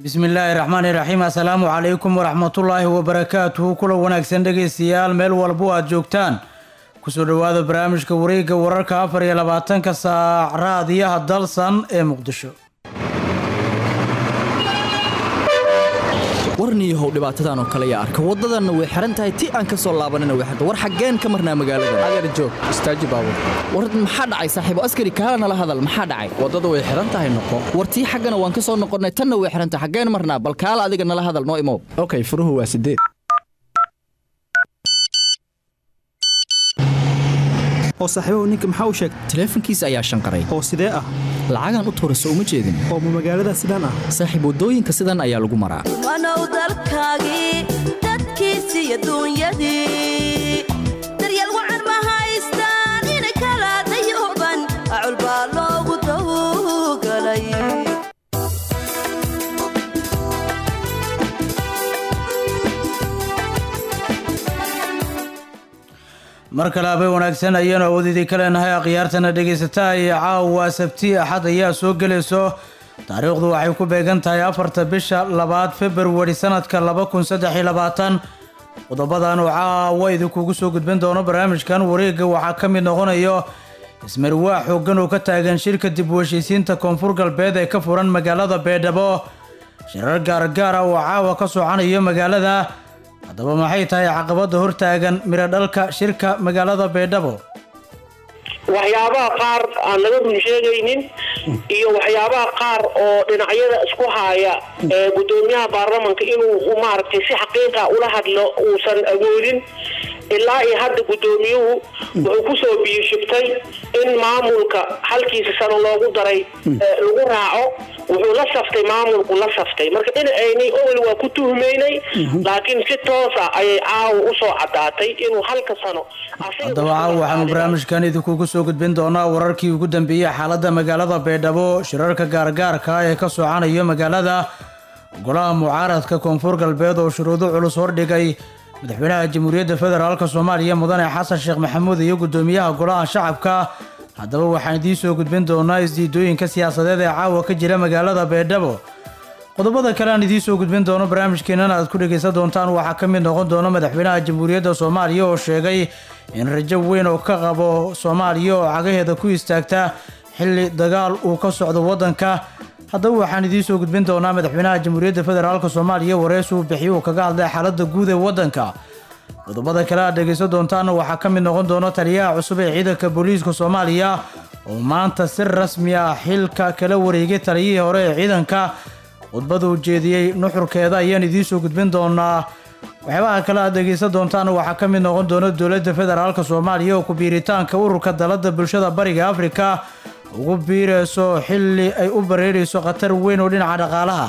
bismi illaahi raxmaani raxiim assalaamu calaykum waraxmatullaahi wabarakaatuhu kula wanaagsan dhegaystayaal meel walbo aad joogtaan kusoo dhowaada barnaamijka wareegga wararka afar iyo labaatanka saac raadiyaha dalsan ee muqdisho warniyahow dhibaatadan oo kale yaa arka waddadanna way xihan tahay ti aan ka soo laabanina way xirta war xaggeen ka marnaa magaalada adeer joog istaaji baabur war maxaa dhacay saaxiibo askari kaala nala hadal maxaa dhacay waddada way xihan tahay noqo war tii xaggana waan ka soo noqonnay tanna way xihan tahay xaggeen marnaa bal kaala adiga nala hadal noo imow okay furuhu waa sideed oo saaxiibahu ninka maxaa u sheegtay taleefankiisa ayaa shanqaray oo sidee ah lacagaan u tuura soo uma jeedin oo ma magaalada sidaan ah saaxiib waddooyinka sidan ayaa lagu maraa wanow dalkaagii dadkiisi iyo duunyadii daryeel wacan ma haystaan inay kala dayooban acul baa loogu dawgalay mar kale abay wanaagsan ayaanu awoodidii ka leenahay akhyaartana dhegaysataa iyo caawa sabti axad ayaa soo gelayso taariikhdu waxay ku beegan tahay afarta bisha labaad februari sanadka laba kun saddex iyo labaatan qodobadan oo caawa idinkugu soo gudbin doono barnaamijkan wareegga waxaa ka mid noqonayo ismarwaa xooggan oo ka taagan shirka dib u heshiisiinta koonfur galbeed ee ka furan magaalada beedhabo shirar gaargaar ah oo caawa ka socanayo magaalada haddaba maxay tahay caqabada hortaagan miro dhalka shirka magaalada beedhabo waxyaabaha qaar aan laga run sheegaynin iyo waxyaabaha qaar oo dhinacyada isku haaya ee gudoomiyaha baarlamanka inuu maaragtay si xaqiiqa ula hadlo uusan awoodin ilaa iyo hadda gudoomiyuhu wuxuu kusoo biyishibtay in maamulka halkiisa sano loogu daray lagu raaco wuxuu la saftay maamulku la saftay marka dhinaceynay owel waa ku tuhmaynay laakiin si toosa ayay caawa usoo caddaatay inuu halka sano haddaba caawa waxaanu barnaamijkan idinkugu soo gudbin doonaa wararkii ugu dambeeyey xaaladda magaalada beedhabo shirarka gaargaarka ee ka socanayo magaalada golaha mucaaradka koonfur galbeed oo shuruudo culus hordhigay madaxweynaha jamhuuriyadda federaalk soomaaliya mudane xasan sheekh maxamuud iyo gudoomiyaha golaha shacabka haddaba waxaan idiin soo gudbin doonaa isdiidooyinka siyaasadeed ee caawa ka jira magaalada beedhabo qodobada kale aan idiin soo gudbin doono barnaamijkeenana aad ku dhegaysan doontaan waxaa ka mid noqon doona madaxweynaha jamhuuriyadda soomaaliya oo sheegay in rajo weyn oo ka qabo soomaaliya oo cagaheeda ku istaagta xilli dagaal uu ka socdo waddanka haddaba waxaan idiin soo gudbin doonaa madaxweynaha jamhuuriyadda federaalk soomaaliya wareys uu bixiy uu kaga hadlay xaaladda guud ee waddanka qodobada kale aad dhegaysan doontaana waxaa ka mid noqon doona taliyaha cusub ee ciidanka booliiska soomaaliya oo maanta si rasmi ah xilka kala wareegay taliyihii hore ee ciidanka khudbada uu jeediyey nuxurkeeda ayaan idiin soo gudbin doonaa waxyaabaha kale aad dhegaysan doontaana waxaa ka mid noqon doona dowladda federaalk soomaaliya oo ku-biiritaanka ururka dalada bulshada bariga afrika ugu biirayso xilli ay u bareerayso khatar weyn oo dhinaca dhaqaalaha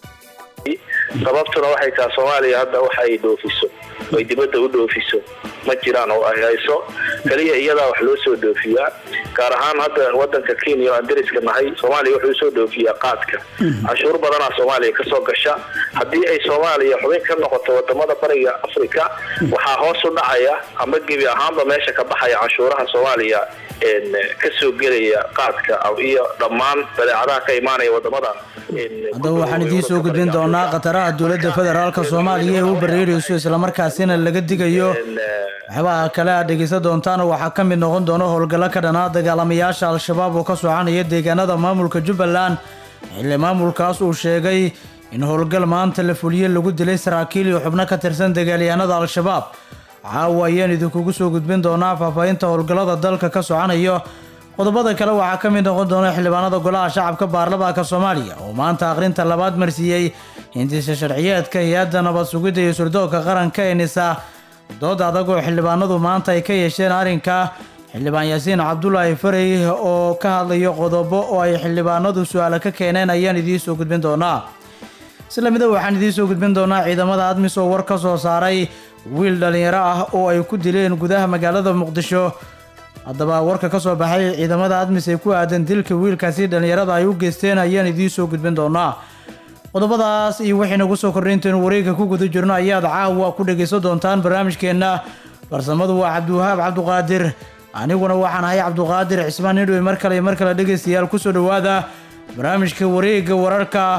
sababtuna waxay tahay soomaaliya hadda waxa ay dhoofiso ay dibadda u dhoofiso ma jiraan oo ay hayso keliya iyadaa wax loo soo dhoofiyaa gaar ahaan hadda wadanka kenya oo aan dariska nahay soomaaliya wuxuu soo dhoofiyaa qaadka canshuur badanaa soomaaliya kasoo gasha haddii ay soomaaliya xubin ka noqoto wadamada bariga africa waxaa hoos u dhacaya ama gebi ahaanba meesha ka baxaya canshuuraha soomaaliya kasoo gelaya qaadka iyo dhammaan badeecadaha ka imaanaya wadamada haddaba waxaan idiin soo gudbin doonaa khataraha dowladda federaalk soomaaliya ee u bareerayso islamarkaasina laga digayo waxyaabaha kale aad dhegaysan doontaana waxaa ka mid noqon doona howlgallo ka dhanaa dagaalamayaasha al-shabaab oo ka soconaya deegaanada maamulka jubbaland xilli maamulkaas uu sheegay in howlgal maanta la fuliye lagu dilay saraakiil iyo xubno ka tirsan dagaalyahanada al-shabaab caawa ayaan idinkugu soo gudbin doonaa faahfaahinta howlgallada dalka ka soconayo qodobada kale waxaa ka mid noqon doona xildhibaanada golaha shacabka baarlamaanka soomaaliya oo maanta akhrinta labaad marsiiyey hindisa sharciyeedka hay-adda nabad sugidda iyo surdoonka qaranka ee nisa dood adag oo xildhibaanadu maanta ay ka yeesheen arrinka xildhibaan yaasiin cabdulaahi farey oo ka hadlayo qodobo oo ay xildhibaanadu su-aalo ka keeneen ayaan idiin soo gudbin doonaa isla mida waxaan idiin soo gudbin doonaa ciidamada admis oo war ka soo saaray wiil dhallinyaro ah oo ay ku dileen gudaha magaalada muqdisho haddaba warka ka soo baxay ciidamada admis ee ku aadan dilka wiilkaasi dhallinyarada ay u geysteen ayaan idiin soo gudbin doonaa qodobadaas iyo wixii nagu soo kordhaynteenu wareegga ku guda jirno ayaad caawa ku dhegaysan doontaan barnaamijkeenna farsamadu waa cabdiwahaab cabduqaadir aniguna waxaan ahay cabduqaadir cismaan nidhowe mar kale iyo mar kale dhegaystayaal kusoo dhowaada barnaamijka wareegga wararka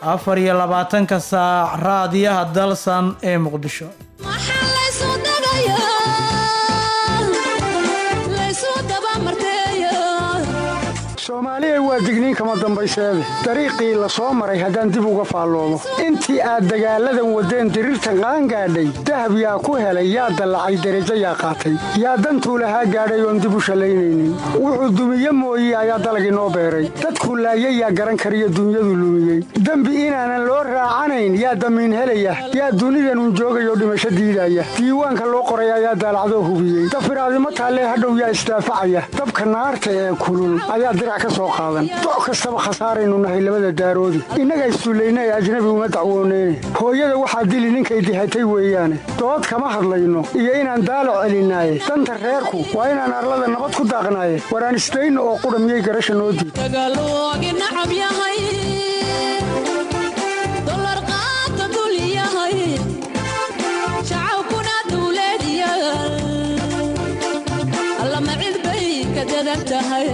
afar iyo labaatanka saac raadiyaha dalsan ee muqdisho maxaa laysu dagayaa laysu dabamarteeyaa soomaaliya waa digniin kama dambayseede dariiqii la soo maray haddaan dib uga faalloodo intii aad dagaalladan waddeen diriirtan qaangaadhay dahab yaa ku helay yaa dallacay derajo yaa qaatay yaa dantuu lahaa gaadhay oon dib u shallaynaynin wuxuu dumiye mooye ayaa dalag inoo beeray dadkuu laayay yaa garan kariyo dunyadu lumiyey dembi inaanan loo raacanayn yaa damiin helaya yaa dunidanun joogayoo dhimasho diidaya diiwaanka loo qoray ayaa daalacdoo hubiyey dafiraadimo taallee hadhow yaa isdaafacaya dabka naarta ee kulul ayaa dirac ka soo qaadan doc kastaba khasaaraynu nahay labada daaroodi innaga isduullaynay ajnabi uma dacwooneyne hooyada waxaa dili ninkay dihatay weeyaane dood kama hadlayno iyo inaan daalo celinaaye danta reerku waa inaan arlada nabad ku daaqnaaye waraan isdayno oo qudha miyay garasha noo diid dagaaloogi nacab yahay dolar qaata dul yahay shacabkuna dawladyaal allama cid bay ka dadan tahay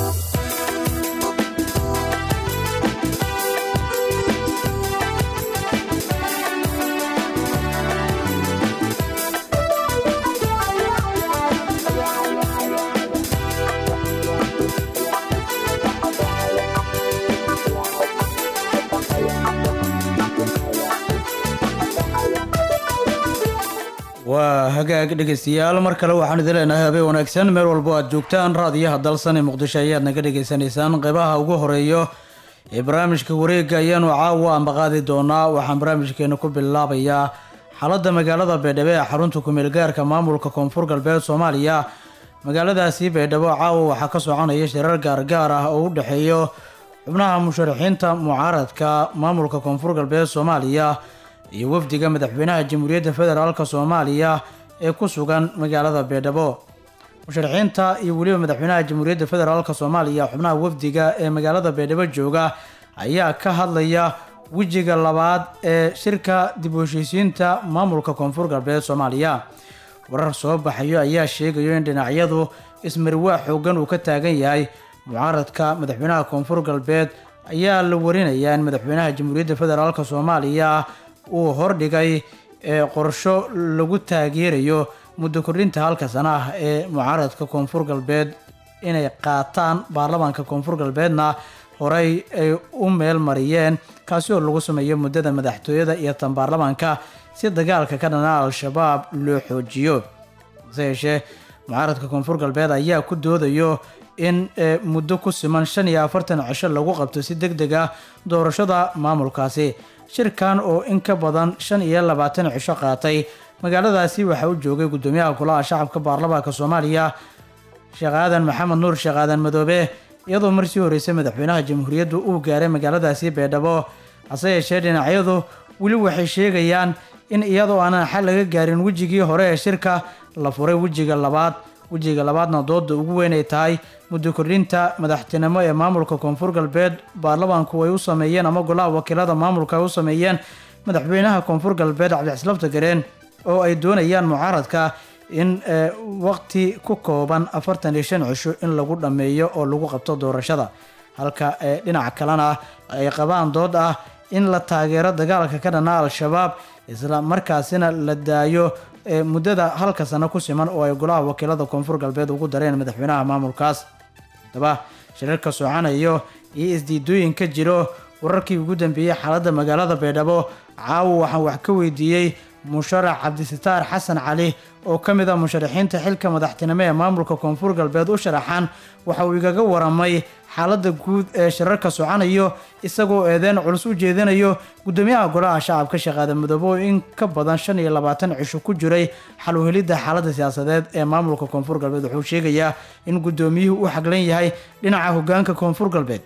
waa hagaag dhegeystayaal mar kale waxaan idin leenahay habeen wanaagsan meel walbo aad joogtaan raadiyaha dalsan ee muqdisho ayaad naga dhagaysanaysaan qeybaha ugu horeeyo ee barnaamijka wareega ayaanu caawa ambaqaadi doonaa waxaan barnaamijkeena ku bilaabayaa xaaladda magaalada baydhabo ee xarunta kumeel gaarka maamulka koonfur galbeed soomaaliya magaaladaasi baydhabo caawa waxaa ka soconaya shirar gaargaar ah oo u dhexeeyo xubnaha musharaxiinta mucaaradka maamulka koonfur galbeed soomaaliya iyo wafdiga madaxweynaha jamhuuriyadda federaalk soomaaliya ee ku sugan magaalada baydhabo musharaxiinta iyo weliba madaxweynaha jamhuuriyadda federaalk soomaaliya xubnaha wafdiga ee magaalada baydhabo jooga ayaa ka hadlaya wejiga labaad ee shirka dib u heshiisiinta maamulka koonfur galbeed soomaaliya warar soo baxayo ayaa sheegayo in dhinacyadu ismarwaa xoogan uu ka taagan yahay mucaaradka madaxweynaha koonfur galbeed ayaa la warinayaa in madaxweynaha jamhuuriyadda federaalk soomaaliya uu hordhigay ee qorsho lagu taageerayo muddo kordhinta halka sana ah ee mucaaradka koonfur galbeed inay qaataan baarlamaanka koonfur galbeedna horey ay u meel mariyeen kaasi oo lagu sameeyo muddada madaxtooyada iyo tan baarlamaanka si dagaalka ka dhana al-shabaab loo xoojiyo hase yeeshee mucaaradka koonfur galbeed ayaa ku doodayo in muddo ku siman shan iyo afartan cisho lagu qabto si deg deg ah doorashada maamulkaasi shirkan oo in ka badan shan iyo labaatan cisho qaatay magaaladaasi waxaa u joogay guddoomiyaha golaha shacabka baarlamaanka soomaaliya sheekh aadan maxamed nuur sheekh aadan madoobe iyadoo marsii horeysay madaxweynaha jamhuuriyaddu uu gaaray magaaladaasi baydhabo hase yeeshee dhinacyadu weli waxay sheegayaan in iyadoo aanan xal laga gaarin wejigii hore ee shirka la furay wejiga labaad wejiga labaadna dooda ugu weyn ay tahay muddo kordhinta madaxtinimo ee maamulka koonfur galbeed baarlamaanku ay u sameeyeen ama golaha wakiilada maamulka ay u sameeyeen madaxweynaha koonfur galbeed cabdixslafta gareen oo ay doonayaan mucaaradka in waqti ku kooban afartan iyo shan cisho in lagu dhammeeyo oo lagu qabto doorashada halka dhinaca kalena ay qabaan dood ah in la taageero dagaalka ka dhana al-shabaab isla markaasina la daayo muddada halka sano ku siman oo ay golaha wakiilada koonfur galbeed ugu dareen madaxweynaha maamulkaas haddaba shirarka socanayo iyo isdiidooyinka jiro wararkii ugu dambeeyey xaaladda magaalada baydhabo caawa waxaan wax ka weydiiyey musharax cabdisitaar xasan cali oo ka mid ah musharaxiinta xilka madaxtinimo ee maamulka koonfur galbeed u sharaxan waxa uu igaga waramay xaaladda guud ee shirarka socanayo isagoo eedeyn culus u jeedinayo guddoomiyaha golaha shacabka shaqaada midoobe oo in ka badan shan iyo labaatan cisho ku jiray xal u helidda xaaladda siyaasadeed ee maamulka koonfur galbeed wuxuu sheegayaa in guddoomiyuhu u xaglan yahay dhinaca hogaanka koonfur galbeed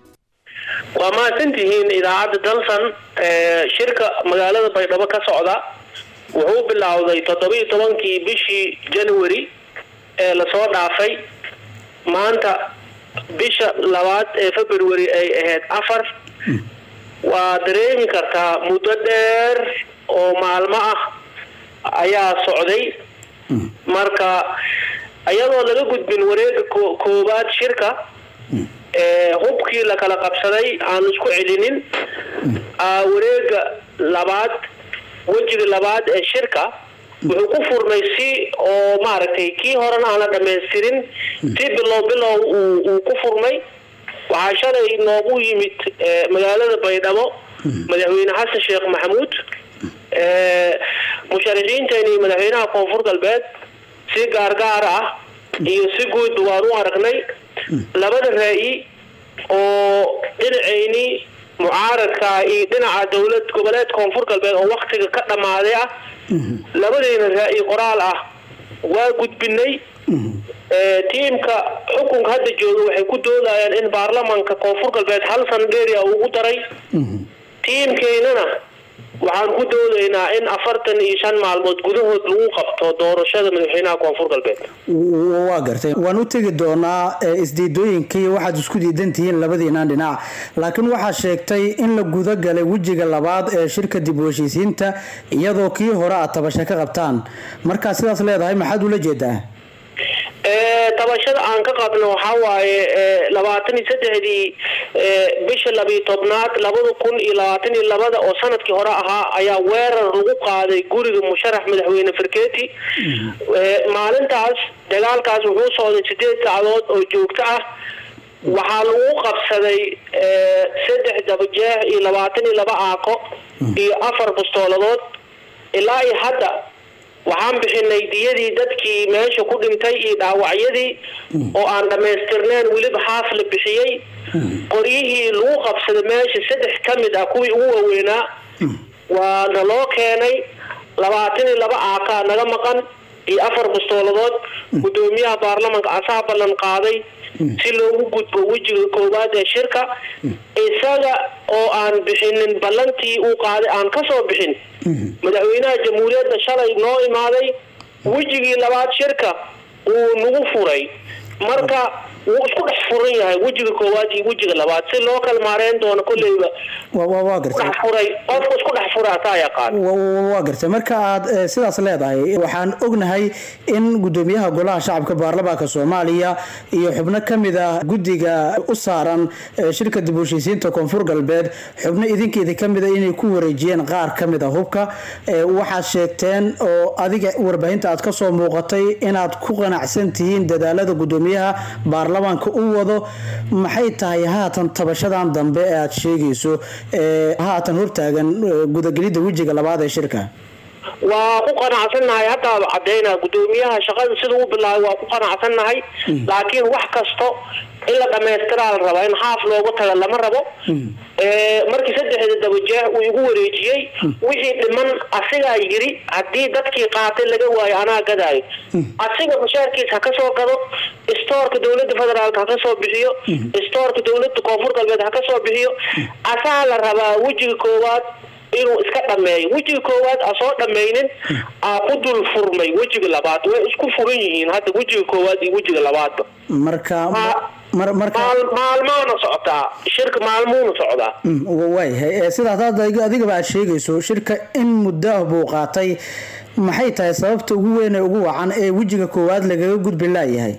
waa mahadsantihiin idaacadda dalsan shirka magaalada baydhabo ka socda wuxuu bilowday toddobiiyo tobankii bishii january ee lasoo dhaafay maanta bisha labaad ee february ay ahayd afar waa dareemi kartaa muddo dheer oo maalmo ah ayaa socday marka iyadoo laga gudbin wareega koowaad shirka hubkii la kala qabsaday aan isku celinin ah, wareega labaad wejiga labaad ee shirka wuxuu ku furmay si oo maaragtay kii horena aan la dhamaystirin si bilow bilow uu uu ku furmay waxaa shalay noogu yimid eh, magaalada baydhabo madaxweyne xasan sheekh maxamuud eh, musharaxiinteeni madaxweynaha koonfur galbeed si gaargaar ah iyo si guud waan u aragnay labada raa'i oo dhinacayni mucaaradka iyo dhinaca dowlad goboleed koonfur galbeed oo waktiga ka dhammaaday ah labadiina raa'i qoraal ah waa gudbinay Eh, tiimka xukunka hadda jooga waxay ku doodayaan in baarlamanka koonfur galbeed hal san dheeria ugu daray tiimkeynana waxaan ku doodaynaa in afartan iyo shan maalmood gudahood lagu qabto doorashada madaxweynaha koonfur galbeed W- waa gartay waan u tegi doonaa ee, isdiidooyinkii waxaad isku diidan tihiin labadiinaan dhinac laakiin waxaa sheegtay in la guda galay wejiga labaad ee shirka dib u heshiisiinta iyadoo kii hore aad tabasho ka qabtaan markaa sidaas leedahay maxaad ula jeedaa Eh, tabashada aan ka qabno waxaa waaye eh, labaatan iyo saddexdii eh, bisha labiyo tobnaad labada kun iyo labaatan iyo labada oo sanadkii hore ahaa ayaa weerar lagu qaaday guriga musharax madaxweyne farkeeti Eh, maalintaas dagaalkaas wuxuu socday sideed saacadood oo joogto ah waxaa lagu qabsaday eh, saddex dabajeex iyo labaatan iyo laba aaqo iyo afar bastooladood ilaa iyo hadda waxaan bixinay diyadii dadkii meesha ku dhintay iyo dhaawacyadii oo aan dhammaystirneen weliba haaf la bixiyey qoryihii lagu qabsaday meesha saddex ka mid ah kuwii ugu waaweynaa waa naloo keenay labaatan iyo laba aakaa naga maqan iyo afar bastooladood gudoomiyaha baarlamanka asaa ballan qaaday si loogu gudbo wejiga koowaad ee shirka isaga oo aan bixinin ballantii uu qaaday aan ka soo bixin madaxweynaha jamhuuriyadda shalay noo imaaday wejigii labaad shirka wuu nagu furay marka wuu isku dhex furan yahay wejiga koowaad iyo wejiga labaad si loo kala maareyn doono kolleyba Wa- wa- waa gartay dhex furay qofka isku dhex furay asaa yaqaan Wa- wa- waa gartay marka aad eh, sidaas leedahay waxaan ognahay in gudoomiyaha golaha shacabka baarlamaanka soomaaliya iyo xubno ka mid ah guddiga u saaran eh, shirka dib u heshiisiinta koonfur galbeed xubno idinkeeda ka mid a inay ku wareejiyeen qaar ka mid a hubka Eh, waxaad sheegteen oo adiga warbaahinta aad kasoo muuqatay inaad ku qanacsan tihiin dadaalada gudoomiyaha baarlamaanka u wado maxay tahay haatan tabashadan dambe ee aad sheegayso ee haatan hortaagan eh, gudagelidda wejiga labaad ee shirka waa ku qanacsannahay haddaaba caddaynaa gudoomiyaha shaqada siduu u bilaabay waa ku qanacsannahay laakiin wax kasto in la dhamaystiraa la rabaa in haaf loogu taga lama rabo Eh, markii saddexda dabajeex uu igu wareejiyey wixii dhiman asigaa yiri haddii dadkii qaatay laga waayo anaa gadaayo asiga mushaarkiis ha ka soo gado istoorka dowladda federaalka ha ka soo bixiyo istoorka dowladda koonfur galbeed ha ka soo bixiyo asaa la rabaa wejiga koowaad inuu iska dhameeyo wejiga koowaad aa soo dhammaynin aa ku dul furmay wejiga labaad way isku furan yihiin hadda wejiga koowaad iyo wejiga labaadba marka mar- marka maal maalmaana socotaa shirka maalmuuna socdaa Mm, wa- waayahay Eh, sidaas hadda adiga- adigaba aad sheegayso shirka in muddo ah buu qaatay maxay tahay sababta ugu weyn ee ugu wacan ee wejiga koowaad lagaga gudbi laayahay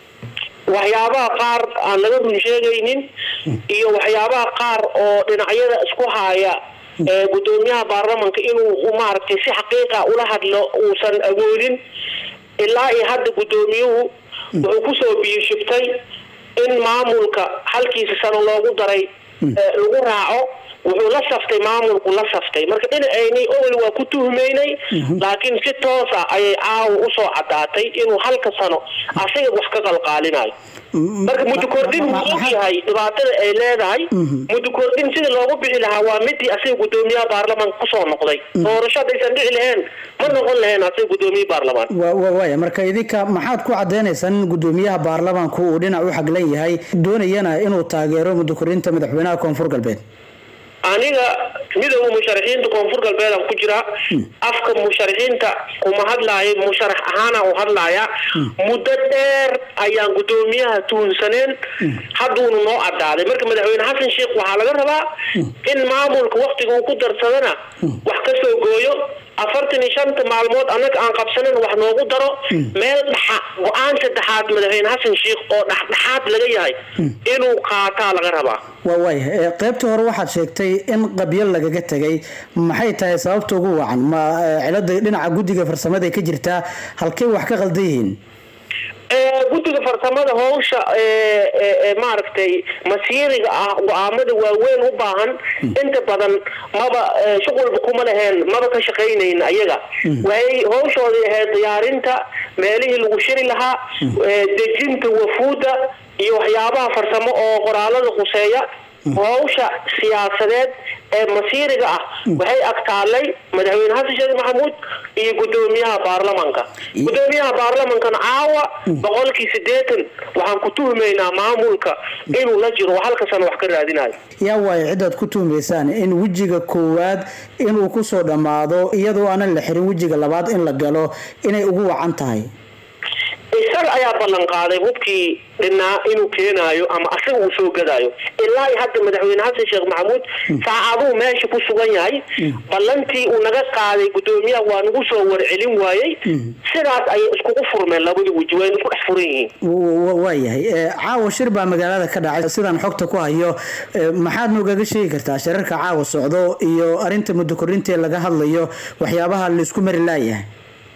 waxyaabaha qaar aan laga run sheegaynin iyo waxyaabaha qaar oo dhinacyada isku haya ee gudoomiyaha baarlamanka inuu u maaragtay si xaqiiqa ula hadlo uusan awoodin ilaa iyo hadda gudoomiyuhu wuxuu kusoo biyishibtay in maamulka halkiisa sano loogu daray ee lagu raaco wuxuu la saftay maamulku la saftay marka dhinacayni owel waa ku tuhmaynay laakiin si toos ah ayay caawa usoo caddaatay inuu halka sano asiga wax ka qalqaalinayo marka muddo kordhin wuu og yahay dhibaatada ay leedahay muddo kordhin sida loogu bixi lahaa waa midii asiga gudoomiyaha baarlamaanka kusoo noqday doorasho haddaysan dhici lahayn ma noqon lahayn asiga gudoomiye baarlamaan Wa- wa- waaya marka idinka maxaad ku cadeynaysaan in gudoomiyaha baarlamaanku uu dhinac u xaglan yahay doonayana inuu taageero muddo kordhinta madaxweynaha koonfur galbeed aniga midowga musharaxiinta koonfur galbeedaan ku jiraa afka musharaxiinta kuma hadlaayo musharax ahaana u hadlaaya muddo dheer ayaan gudoomiyaha tuhunsaneen hadduuna noo cadaaday marka madaxweyne xasan sheekh waxaa laga rabaa in maamulka waktiga uu ku darsadana wax ka soo gooyo afartan iyo shanta maalmood annaga aan qabsanin wax noogu daro meel dhaxa go-aan saddexaad madaxweyne xasan sheikh oo dhexdhexaad laga yahay inuu qaataa laga rabaa waa waaya qaybtii hore waxaad sheegtay in qabyo lagaga tegay maxay tahay sababta ugu wacan ma eh, cilada dhinaca guddiga farsamada ka jirtaa halkay wax ka qaldan yihiin Ee, guddiga farsamada howsha ee, ee, ee, maaragtay masiiriga ah go-aamada waaweyn u baahan inta badan maba ee, shuqulba kuma laheen maba ka shaqaynayn ayaga waxay howshoodii ahayd diyaarinta meelihii lagu shiri lahaa ee, dejinta wafuuda iyo waxyaabaha farsamo oo qoraalada quseeya howsha siyaasadeed ee masiiriga ah waxay agtaalay madaxweyne xasan sheekh maxamuud iyo gudoomiyaha baarlamanka gudoomiyaha baarlamankana caawa boqolkii sideetan waxaan ku tuhmaynaa maamulka inuu la jiro oo halka sano wax ka raadinayo yaa waayo cidaad ku tuhmaysaan in wejiga koowaad inuu kusoo dhammaado iyadoo aanan la xirin wejiga labaad in la galo inay ugu wacan tahay isaga ayaa ballan qaaday hubkii dhinaa inuu keenaayo ama asaga uu soo gadaayo ilaa iyo hadda madaxweyne xasan sheekh maxamuud saacaduu meesha ku sugan yahay ballantii uu naga qaaday gudoomiyaha waa nagu soo warcelin waayey sidaas ayay iskugu furmeen labada weji wayna isku dhex furan yihiin W- w- waayahay Eh, caawa shir baa magaalada ka dhacay sidaan xogta ku hayo eh, maxaad noogaga sheegi kartaa shirarka caawa socdo iyo arinta muddo kordhintaee laga hadlayo waxyaabaha laisku mari laayahay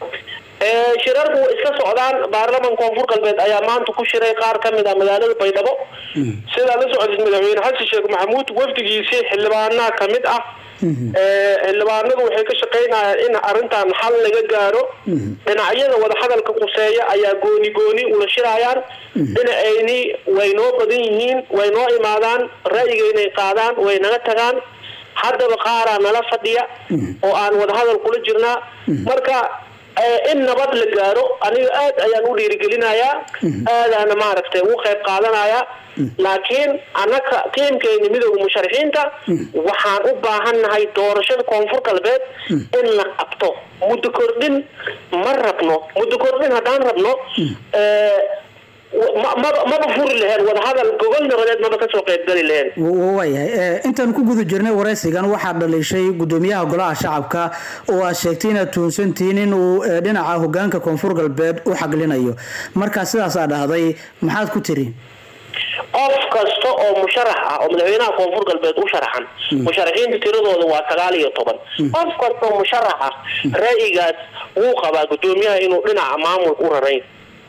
Ee, shirarku way iska socdaan baarlaman koonfur galbeed ayaa maanta ku shiray qaar ka mid ah magaalada baydhabo sidaa la socotid madaxweyne xasan sheekh maxamuud wafdigiisii xildhibaanaa ka mid ah Ee, xildhibaanadu waxay ka shaqaynayaan in arrintan xal laga gaaro dhinacyada wadahadalka quseeya ayaa gooni gooni ula shirayaan dhinacayni way noo badan yihiin way noo imaadaan ra'yigaynay qaadaan way naga tagaan haddaba qaaraa nala fadhiya oo aan wadahadal kula jirnaa marka ee, in nabad la gaaro aniga aad ayaan u dhiirigelinayaa aadaana maaragtay ugu qayb qaadanayaa laakiin annaka tiimkeeni midooda musharaxiinta waxaan u baahannahay doorashada koonfur galbeed in la qabto muddo kordhin ma rabno muddo kordhin haddaan rabno ee, ma- maba maba furi laheen wadahadal gogol nabadeed maba kasoo qaybgali laheen W- waayahay Eh, intaan ku guda jirnay waraysigan waxaa dhaliishay gudoomiyaha golaha shacabka oo aad sheegtay inaad tuhunsantihiin inuu eh, dhinaca hogaanka koonfur galbeed u xaglinayo markaa sidaas aa dhahday maxaad ku tiri qof kasta oo musharax ah oo madaxweynaha koonfur galbeed u sharaxan musharaxiinta tiradooda waa sagaal iyo toban qof kasta oo musharax ah ra'yigaas wuu qabaa gudoomiyaha inuu dhinaca maamulka u rarayn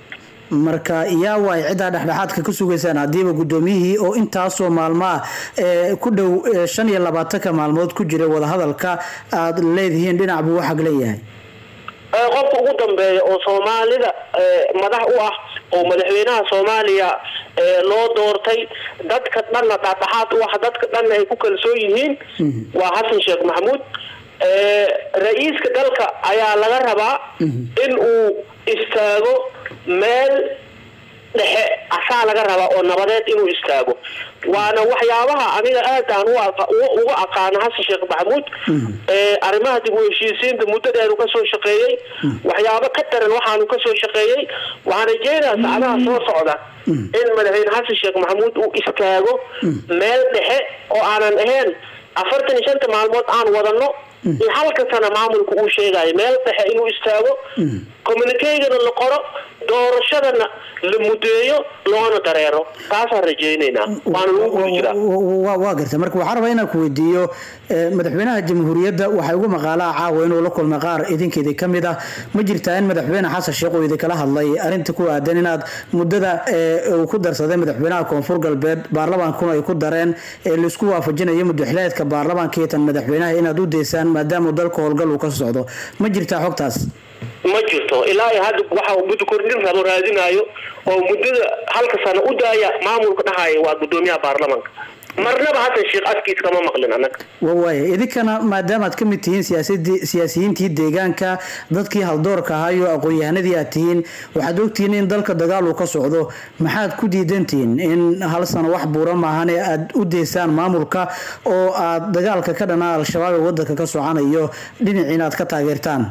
marka yaa waay ciddaa dhexdhexaadka ka sugaysaan haddiiba gudoomiyihii oo intaasoo maalmo ah ee ku dhow eh, shan iyo labaatanka maalmood ku jiray wadahadalka aad leedihiin dhinac buu u xagleeyahay Ee, qofka ugu dambeeya oo soomaalida ee, madax u ah oo madaxweynaha soomaaliya ee, loo doortay dadka dhanna dhexdhexaad u ah dadka dhanna ay ku kalsoon yihiin waa xasan sheekh maxamuud Ee, ra-iiska dalka ayaa laga rabaa in uu istaago meel dhexe asaa laga rabaa oo nabadeed inuu istaago waana waxyaabaha aniga aad aan u aqa- uga- uga aqaano xasan sheekh maxamuud ee arrimaha dib u heshiisiinta muddadeedu ka soo shaqeeyey waxyaabo ka daran waxaanu ka soo shaqeeyey waxaan rajeynayaa saacadaha soo socda in madaxweyne xasan sheekh maxamuud uu istaago meel dhexe oo aanan ahayn afartan iyo shanta maalmood aan wadano iyo halka sana maamulka uu sheegayo meel dhexe inuu istaago communiquegana la qoro doorashadana la mudeeyo loona dareero taasaan rajeynaynaa waana lagu guda jiraa Wa- waa garta marka waxaan rabaa inaan ku weydiiyo eh, madaxweynaha jamhuuriyadda waxay ugu maqaalaa caawa inuu la kulmay qaar idinkeedii ka mid ah ma jirtaa in madaxweyne xasan sheekh uu idinkala hadlay arrinta ku aadan inaad muddada eh, uu ku darsaday madaxweynaha koonfur galbeed baarlamaankuna ay ku dareen ee laisku waafajinayo muddaxileedka baarlamaanka iyo tan madaxweynaha inaad u deysaan maadaama dalka howlgal uu ka socdo ma jirtaa xogtaas ma jirto ilaa iyo hadda waxa uu muddo kordhin rabo raadinayo oo muddada halka sano u daaya maamulka dhahaya waa gudoomiyaha baarlamaanka marnaba hasan sheekh afkiis kama maqlin annaga wa waaya idinkana maadaama aad ka mid tihiin siyaasadii- siyaasiyiintii deegaanka dadkii haldoorka ahaa iyo aqoon-yahanadii aad tihiin waxaad ogtihiin in dalka dagaal uu ka socdo maxaad ku diidantihiin in hal sano wax buura maahan ee aad u deysaan maamulka oo aad dagaalka ka dhanaa al-shabaab ee wadanka ka socanayo dhinaciina aad ka taageertaan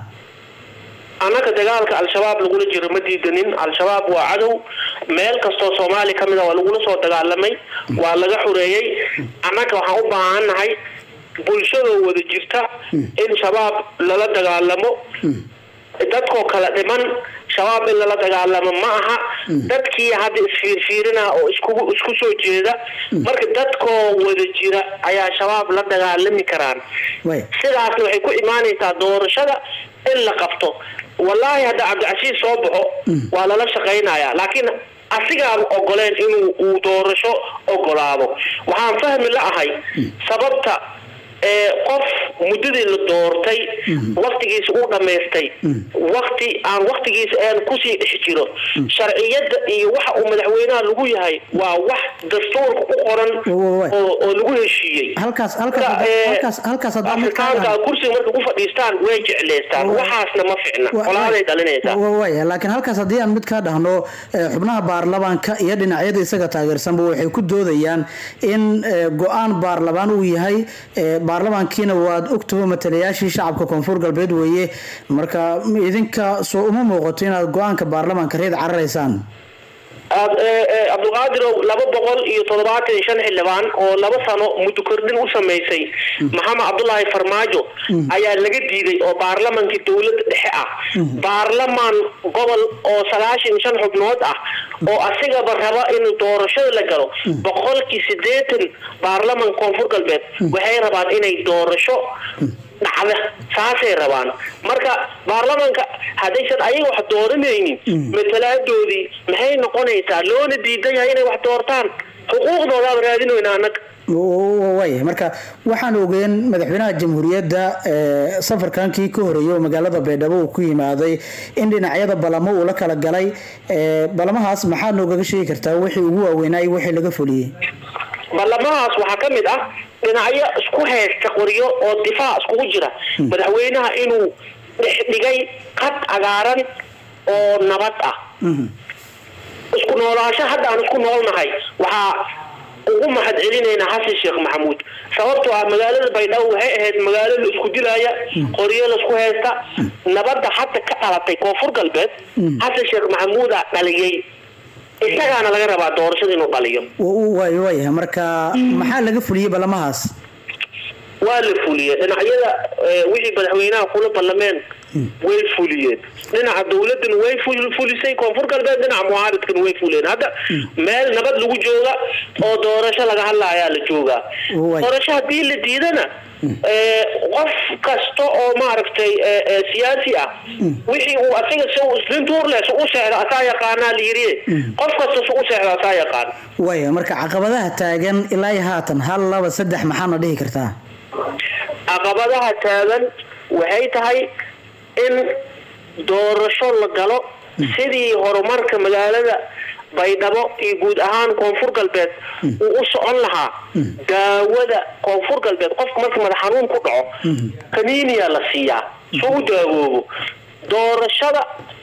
annaga dagaalka al-shabaab lagula jiro ma diidanin al-shabaab waa cadow meel kastoo soomaali ka mid a waa lagula soo dagaalamay waa laga xureeyey annaga waxaan u baahannahay bulshadoo wada jirta in shabaab lala dagaalamo dadkoo kala dhiman shabaab in lala dagaalamo ma aha dadkii hadda isfiirfiirina oo isku isku soo jeeda marka dadkoo wada jira ayaa shabaab la dagaalami karaan way sidaasna waxay ku imaanaysaa doorashada in la qabto wallaahi hadda cabdicasiis soo baxo waa lala shaqaynayaa laakiin asigaaba ogoleen inuu uu doorasho ogolaado waxaan fahmi la ahay sababta ee qof muddadii la doortay waktigiisa uu dhammaystay wakti aan waktigiisa aan kusii dhex jiro sharciyadda iyo waxa uu madaxweynaha lagu yahay waa wax dastuurka ku qoran Wa- wa- oo oo lagu heshiiyey halkaas halkaas Marka, hadda- ee, halkaas halkaas haddaa mid ka afrikaanka kursiga markay ku fadhiistaan way jecleystaan Wa- waxaasna ma ficna Wa- qolaaday dhalinaysaa wa- waaya laakiin halkaas haddii aan mid ka dhahno eh, xubnaha baarlamaanka iyo dhinacyada isaga taageersanba waxay ku doodayaan in eh, go-aan baarlamaan uu yahay eh, baarlamaankiina waad ogtaho matalayaashii shacabka koonfur galbeed weeye marka idinka soo uma muuqato inaad go-aanka baarlamaanka reed cararaysaan Ab- ee, ee, cabdulqaadirow laba boqol iyo toddobaatan iyo shan xildhibaan oo laba sano muddo kordhin u samaysay maxamed cabdulaahi farmaajo ayaa laga diiday oo baarlamankii dowladda dhexe ah baarlamaan gobol oo sagaashan iyo shan xubnood ah oo asigaba raba inuu doorashada la galo boqolkii siddeetan baarlaman koonfur galbeed waxay rabaan inay doorasho dhacda saasay rabaan marka baarlamanka haddaysan ayaga wax dooranaynin matalaadoodii maxay noqonaysaa loona diidan yahay inay wax doortaan xuquuqdoodaaba raadinoyna annaga waaya marka waxaan ogeen madaxweynaha jamhuuriyadda ee, safarkankii ka horeeyay oo magaalada baydhabo uu ku yimaaday in dhinacyada balamo uu la kala galay ee, balamahaas maxaa noogaga sheegi kartaa wixii ugu waaweynaayo wixii laga fuliyey baarlamahaas waxaa ka mid ah dhinacyo isku haysta qoryo oo difaac iskugu jira madaxweynaha inuu dhex dhigay qad cagaaran oo nabad ah isku noolaansho hadda aan isku noolnahay waxaa ugu mahad celinaynaa xasan sheekh maxamuud sababtoo ah magaalada baydhabo waxay ahayd magaalo la isku dilaya qoryo laisku haysta nabadda hadda ka dhalatay koonfur galbeed xasan sheekh maxamuudaa dhaliyey isagaana laga rabaa doorashada inuu dhaliyo waaya waaya marka maxaa laga fuliyey balamahaas waa la fuliyey dhinacyada eh, wixii madaxweynaha kula ballameen way fuliyeen dhinaca dowladana way ful- fulisay koonfur galbeed dhinaca mucaaridkana way fuleen hadda meel nabad lagu jooga oo doorasho laga hadlaayaa la joogaa Way. doorasho haddii la diidana eh, qof kasta oo maaragtay eh, eh, siyaasi ah wixii uu asaga si uu islintuurle si u seexdo asaa yaqaanaa la yiri qof kasta si u seexdo asaa yaqaan waaya marka caqabadaha taagan ilaa iyo haatan hal laba saddex maxaana dhihi kartaa caqabadaha taagan waxay tahay in doorasho la galo sidii horumarka magaalada baydhabo iyo guud ahaan koonfur galbeed uu u socon lahaa daawada koonfur galbeed qofka marka madax xanuun ku dhaco kaniiniya la siiyaa si u daawoobo doorashada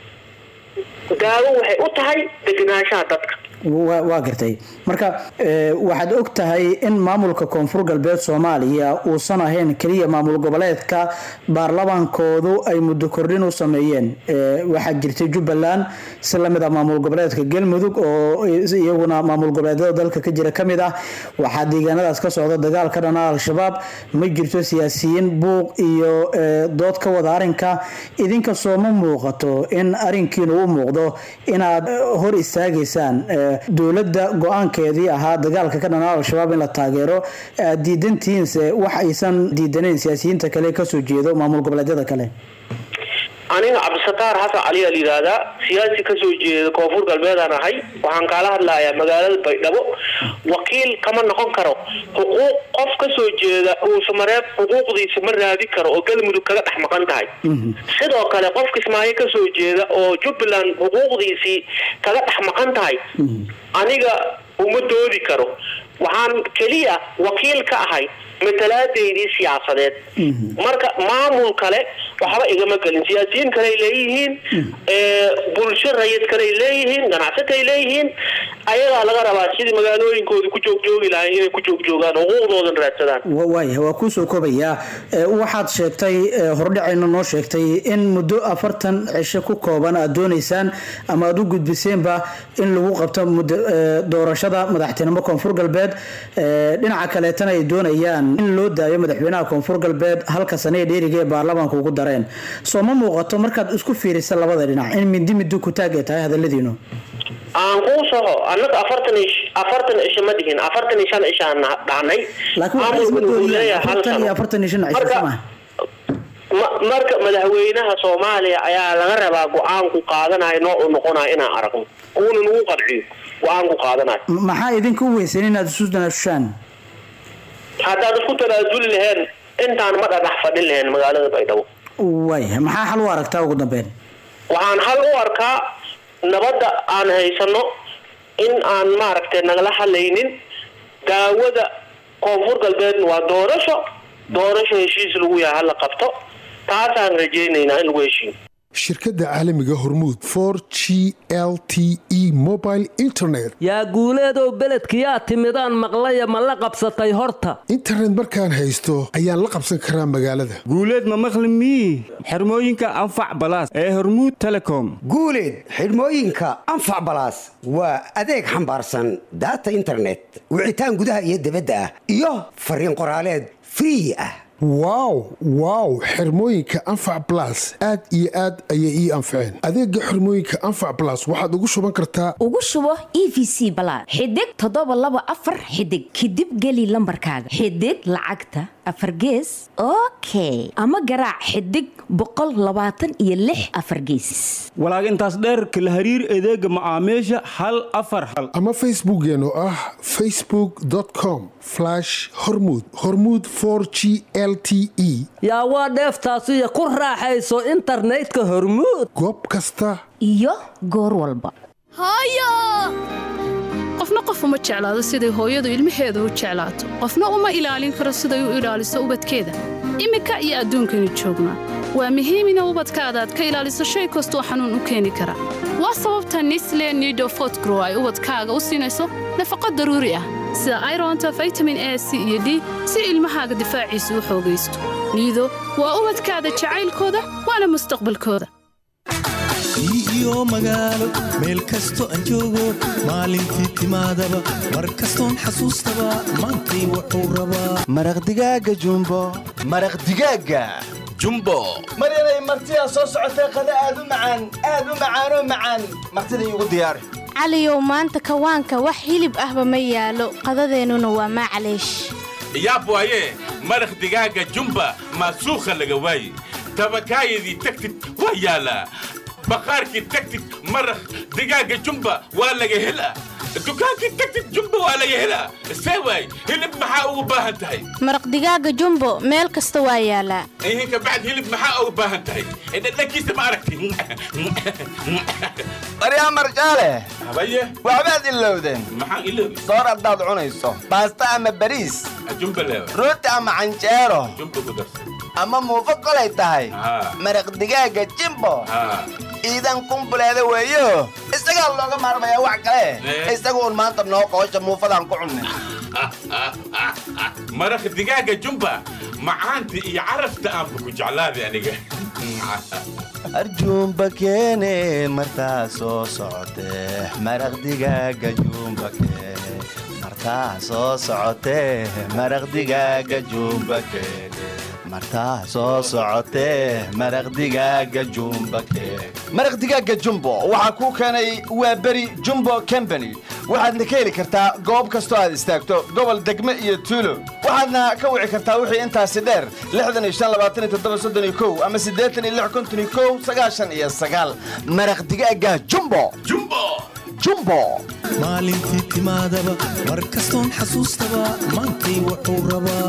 daawo waxay u tahay degenaanshaha dadka waa waa gartay marka eh, waxaad og tahay in maamulka koonfur galbeed soomaaliya uusan ahayn keliya maamul goboleedka baarlamaankoodu ay muddo kordhin u sameeyeen Eh, waxaa jirtay jubbaland si lamid ah maamul goboleedka galmudug oo iyaguna maamul goboleedyada dalka ka jira kamid ah waxaa deegaanadaas ka socda dagaal ka dhana al-shabaab ma jirto siyaasiyiin buuq iyo eh, dood ka wada arinka idinka soo ma muuqato in arinkiinu u muuqdo inaad eh, hor istaagaysaan eh, dowladda go-aankeedii ahaa dagaalka ka dhanaa al-shabaab in la taageero aad diidantihiinse wax aysan diidanayn siyaasiyiinta kale kasoo jeedo maamul goboleedyada kale aniga cabdisataar xasan cali aa la yidhaahdaa siyaasi kasoo jeeda koonfur galbeedaan ahay waxaan kaala hadlayaa magaalada baydhabo wakiil kama noqon karo xuquuq qof kasoo jeeda uusamareeb xuquuqdiisa ma raadi karo oo galmudug kaga dhex maqan tahay sidoo kale qof kismaayo kasoo jeeda oo jubbaland xuquuqdiisii kaga dhex maqan tahay aniga uma doodi karo waxaan keliya wakiil ka ahay matalaadeydii siyaasadeed marka maamul kale waxba igama gelin siyaasiyiin kale ay leeyihiin ee, bulsho rayid kale ay leeyihiin ganacsato ay leeyihiin ayagaa laga rabaa sidii magaalooyinkooda ku joogjoogi lahayn inay ku joogjoogaan xuquuqdoodan raadsadaan Wa- waaya waa kuusoo kobayaa Eh, waxaad sheegtay eh, hordhacayna noo sheegtay in muddo afartan cisho ku kooban aad doonaysaan ama aad u gudbiseenba in lagu qabto muddo eh, doorashada madaxtinimo koonfur galbeed Eh, dhinaca kaleetana ay doonayaan in loo daayo madaxweynaha koonfur galbeed halka sane ee dheeriga ee baarlamaanka ugu dareen soo ma muuqato markaad isku fiirisa labada dhinac in mindi midi ku taag ay tahay hadaladiinu aan kuu soho annaga afartan ish afartan isha ma dhihin afartan iyo shan ishaan dhahnay laakiin waxay isma Maamulkuna wuxuu doonayaan leeyahay hal afartan iyo sano. afartan iyo shan cisho Marka- sama Ma- marka madaxweynaha soomaaliya ayaa laga rabaa go-aanku qaadanayo noocuu noqonayo inaan aragno uuna nagu qanciyo go-aanku qaadanayo maxaa idinka u weysan inaad isu tanaasushaan haddaad isku tanaasuli laheen intaan ma dhadhax fadhin laheen magaalada baydhabo way maxaa xal u aragtaa ugu dambeyn waxaan hal u arkaa nabadda aan haysano in aan maaragtay nagala hadlaynin daawada koonfur galbeedna waa doorasho doorasho heshiis lagu yahay hala qabto taasaan rajaynaynaa in lagu heshiiyo shirkadda caalamiga hormuud for g l t e mobile internet yaa guuleedow beledkiyaa timidaan maqlaya ma la qabsatay horta internet markaan haysto ayaan la qabsan karaa magaalada guuleed ma maqli mii xirmooyinka anfac balaas ee hormuud telecom guuleed xidhmooyinka anfac balaas waa adeeg xambaarsan daata internet wicitaan gudaha iyo dibadda ah iyo fariin qoraaleed free ah wow wow xirmooyinka anfac blas aad iyo aad ayay ii anfaceen adeega xirmooyinka anfac blas waxaad ugu shuban kartaa ugu shubo e v c balaad xidig toddoba laba afar xidig kadib geli lambarkaaga xidig lacagta afar gees okay ama garaac xidig boqol labaatan iyo lix afar geesis walaag intaas dheerka la hariir adeega macaamiisha hal afar hal ama facebookeen oo ah facebookcom hormuud hormuud g l t e yaa waa dheeftaasiyo ku raaxayso internetka hormuud goob kasta iyo goor walba qofna qof uma jeclaado siday hooyadu ilmaheeda u jeclaato qofna uma ilaalin karo siday u ilaaliso ubadkeeda iminka iyo adduunkaynu joognaa waa muhiim ina ubadkaada aad ka ilaaliso shay kastoo xanuun u keeni kara waa sababta nisle nido fotgrow ay ubadkaaga u siinayso nafaqo daruuri ah sida ironta vitamin a c iyo d si ilmahaaga difaaciisa u xoogaysto niido waa ubadkaada jacaylkooda waana mustaqbalkooda iyo magaalo meel kasto aan joogo maalintii timaadaba mar kastoon xasuustaba maantay wuxuu rabaa maraq digaaga jumbo maraq digaaga jumbo maryanay martidaa soo socotee qada aad u macaan aad u macaanoo macaan martida iigu diyaari caliyow maanta kawaanka wax hilib ahba ma yaalo qadadeennuna waa maclaysh yaab waaye maraq digaaga jumba maasuukha laga waaye tabakaayadii tagtid waa yaalaa baqaarkii tagtid maraq digaaga jumba waa laga helaa dukaankii tagtid jumba waa laga helaa see waay hilib maxaa ugu baahan tahay maraq digaaga jumbo meel kasta waa yaalaa ihin kabacd hilib maxaa ugu baahan tahay dhadhankiisa ma aragti baryaa marjaale habaye waxbaad ilowdeen maxaan iloobi soor haddaad cunayso baasta ama bariis jumba leewa rooti ama canjeero jumba ku darsan ama muufo kolay tahay maraq digaaga jimbo iidan kumbuleeda weeyo isagaa looga maarmayaa wax kale isagu un maanta noo qoosha muufadaan ku cunnay maraq digaaga jumba macaanta iyo carafta aanba ku jeclaaday aniga arjuumba keene martaa soo socotee maraq digaaga juumba keene martaa soo socotee maraq digaaga juumba keene martaa soo socotee maraq digaaga jumba keene maraq digaaga jumbo waxaa kuu keenay waa beri jumbo combany waxaadna ka heli kartaa goob kastoo aad istaagto gobol degme iyo tuulo waxaadna ka wici kartaa wixii intaasi dheer ama iyo maraq digaaga jumbo jumbo maalintii timaadaba mar kastoon xasuustaba maantay wuxuu rabaa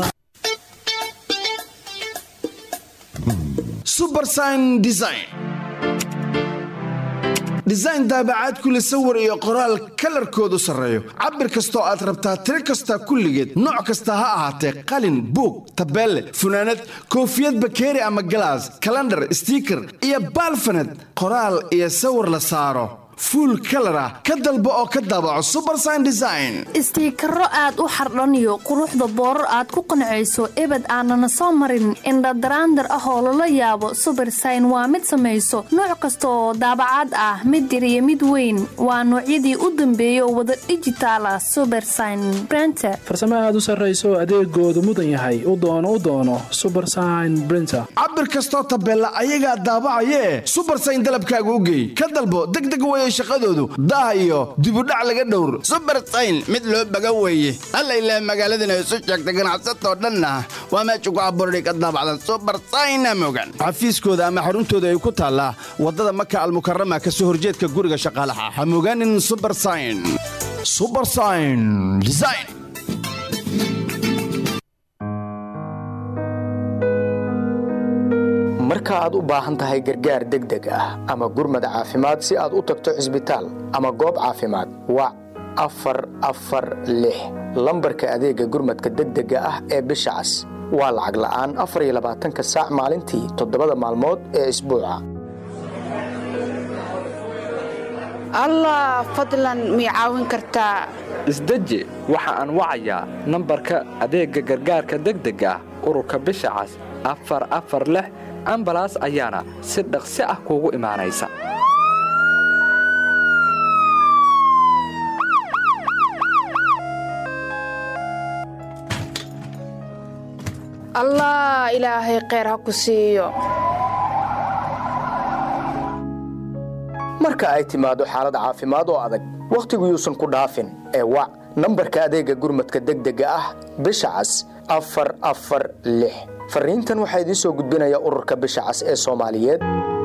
subersign design design daabacaad kule sawir iyo qoraal kalarkoodu sarreeyo cabir kastoo aad rabtaa tiro kasta kulligeed nooc kasta ha ahaatee qalin buug tabeelle funaanad koofiyad bakeeri ama galaas kalandhar stiiker iyo baalfanad qoraal iyo sawir la saaro fuul kalar ah ka dalbo oo ka daabaco subersign design istiikaro aad u xardhaniyo quruxda boorar aad ku qancayso ebed aanana soo marin indhadaraandar ah oo lala yaabo subersign waa mid samayso nooc kasta oo daabacaad ah mid yar iyo mid weyn waa noocyadii u dambeeyay oo wada dhijitaal ah subersign brenter farsamo aad u sarrayso adeegoodu mudan yahay u doono u doono subersign brinter cabir kastoo tabeella ayagaa daabacayee subersign dalabkaaga u geey ka dalbo degdeg weeye shaqadoodu daah iyo dibudhac laga dhowr subersayn mid loo baga weeye alla ilaah magaaladana isu sheegta ganacsatoo dhanna waa meesha ku abuurani ka daabacdan subersayna mogan xafiiskooda ama xaruntooda ay ku taallaa waddada maka almukarama ka soo horjeedka guriga shaqaalaha ha mogaanin subersign subersign design marka aad u baahan tahay gargaar degdeg ah ama gurmad caafimaad si aad u tagto cisbitaal ama goob caafimaad wac afar afar lix lambarka adeega gurmadka degdega ah ee bisha cas waa lacag la'aan afar iyo labaatanka saac maalintii toddobada maalmood ee isbuuca allah fadlan mii caawin kartaa isdeji waxa aan wacayaa nambarka adeegga gargaarka degdega ah ururka bisha cas afar afar lix ambalaas ayaana si dhaqsi ah kuugu imaanaysa allah ilaahay kheyr ha ku siiyo marka ay timaado xaalad caafimaad oo adag wakhtigu yuusan ku dhaafin ee wac nambarka adeegga gurmadka degdega ah bisha cas afar afar lix fariintan waxaa idiin soo gudbinaya ururka bisha cas ee soomaaliyeed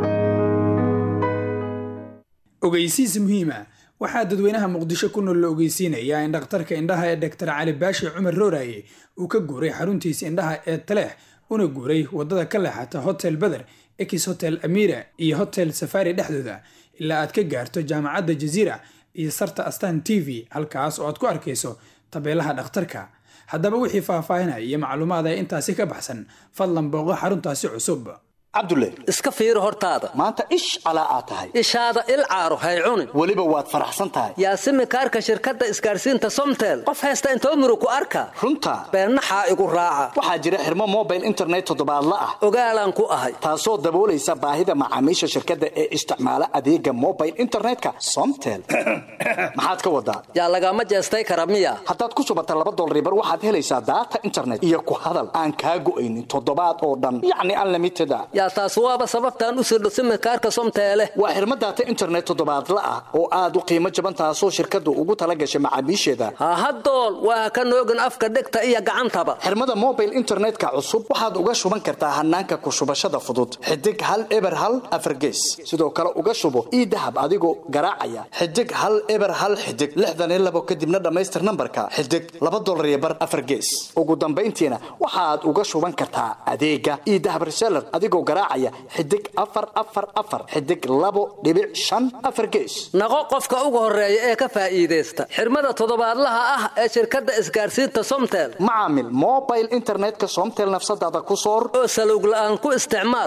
ogeysiis muhiima waxaa dadweynaha muqdisho ku nool la ogeysiinayaa in dhakhtarka indhaha ee dhaktar cali baashi cumar rooraye uu ka guuray xaruntiisa indhaha ee taleex una guuray waddada ka leexata hotel beder ekis hotel amira iyo hotel safari dhexdooda ilaa aad ka gaarto jaamacadda jaziira iyo sarta astan t v halkaas oo aad ku arkayso tabeelaha dhakhtarka haddaba wixii faahfaahinaya iyo macluumaad ee intaasi ka baxsan fadlan booqo xaruntaasi cusub cabdulle iska fiiri hortaada maanta ish calaa aad tahay ishaada il caaro hay cunin weliba waad faraxsan tahay yaasimi kaarka shirkadda isgaarsiinta somtel qof haysta intoo muru ku arka runta beennaxaa igu raaca waxaa jira xirmo mobile internet toddobaadla ah ogaalaan ku ahay taasoo daboolaysa baahida macaamiisha shirkadda ee isticmaala adeega mobile internetka somtel maxaad ka wadaa yaa lagama jeestay kara miya haddaad ku shubata laba dolaribar waxaad helaysaa daata internet iyo ku hadal aan kaa go'aynin toddobaad oo dhan yacni unlimited a yaa taas waaba sababtaan u sirdho simikaarka somteele waa xirmo daata internet toddobaadla ah oo aad u qiimo jaban taasoo shirkaddu ugu tala gashay macaamiisheeda hahadool waa ka noogin afka dhegta iyo gacantaba xirmada mobile internetka cusub waxaad uga shuban kartaa hanaanka ku shubashada fudud xidig hal eber hal afargees sidoo kale uga shubo ii dahab adigoo garaacaya xidig hal eber hal xidig lixdan iyo labo kadibna dhammaystir nambarka xidig laba dolar iyo bar afargees ugu dambayntiina waxaad uga shuban kartaa adeega ii dahab reseller adigoo garaacaya xidig afar afar afar xidig labo dhibic shan afar gees naqo qofka ugu horeeya ee ka faa'iidaysta xirmada toddobaadlaha ah ee shirkadda isgaarsiinta somtel macaamil mobile internetka somtel nafsadaada ku soor oo salowg la'aan ku isticmaal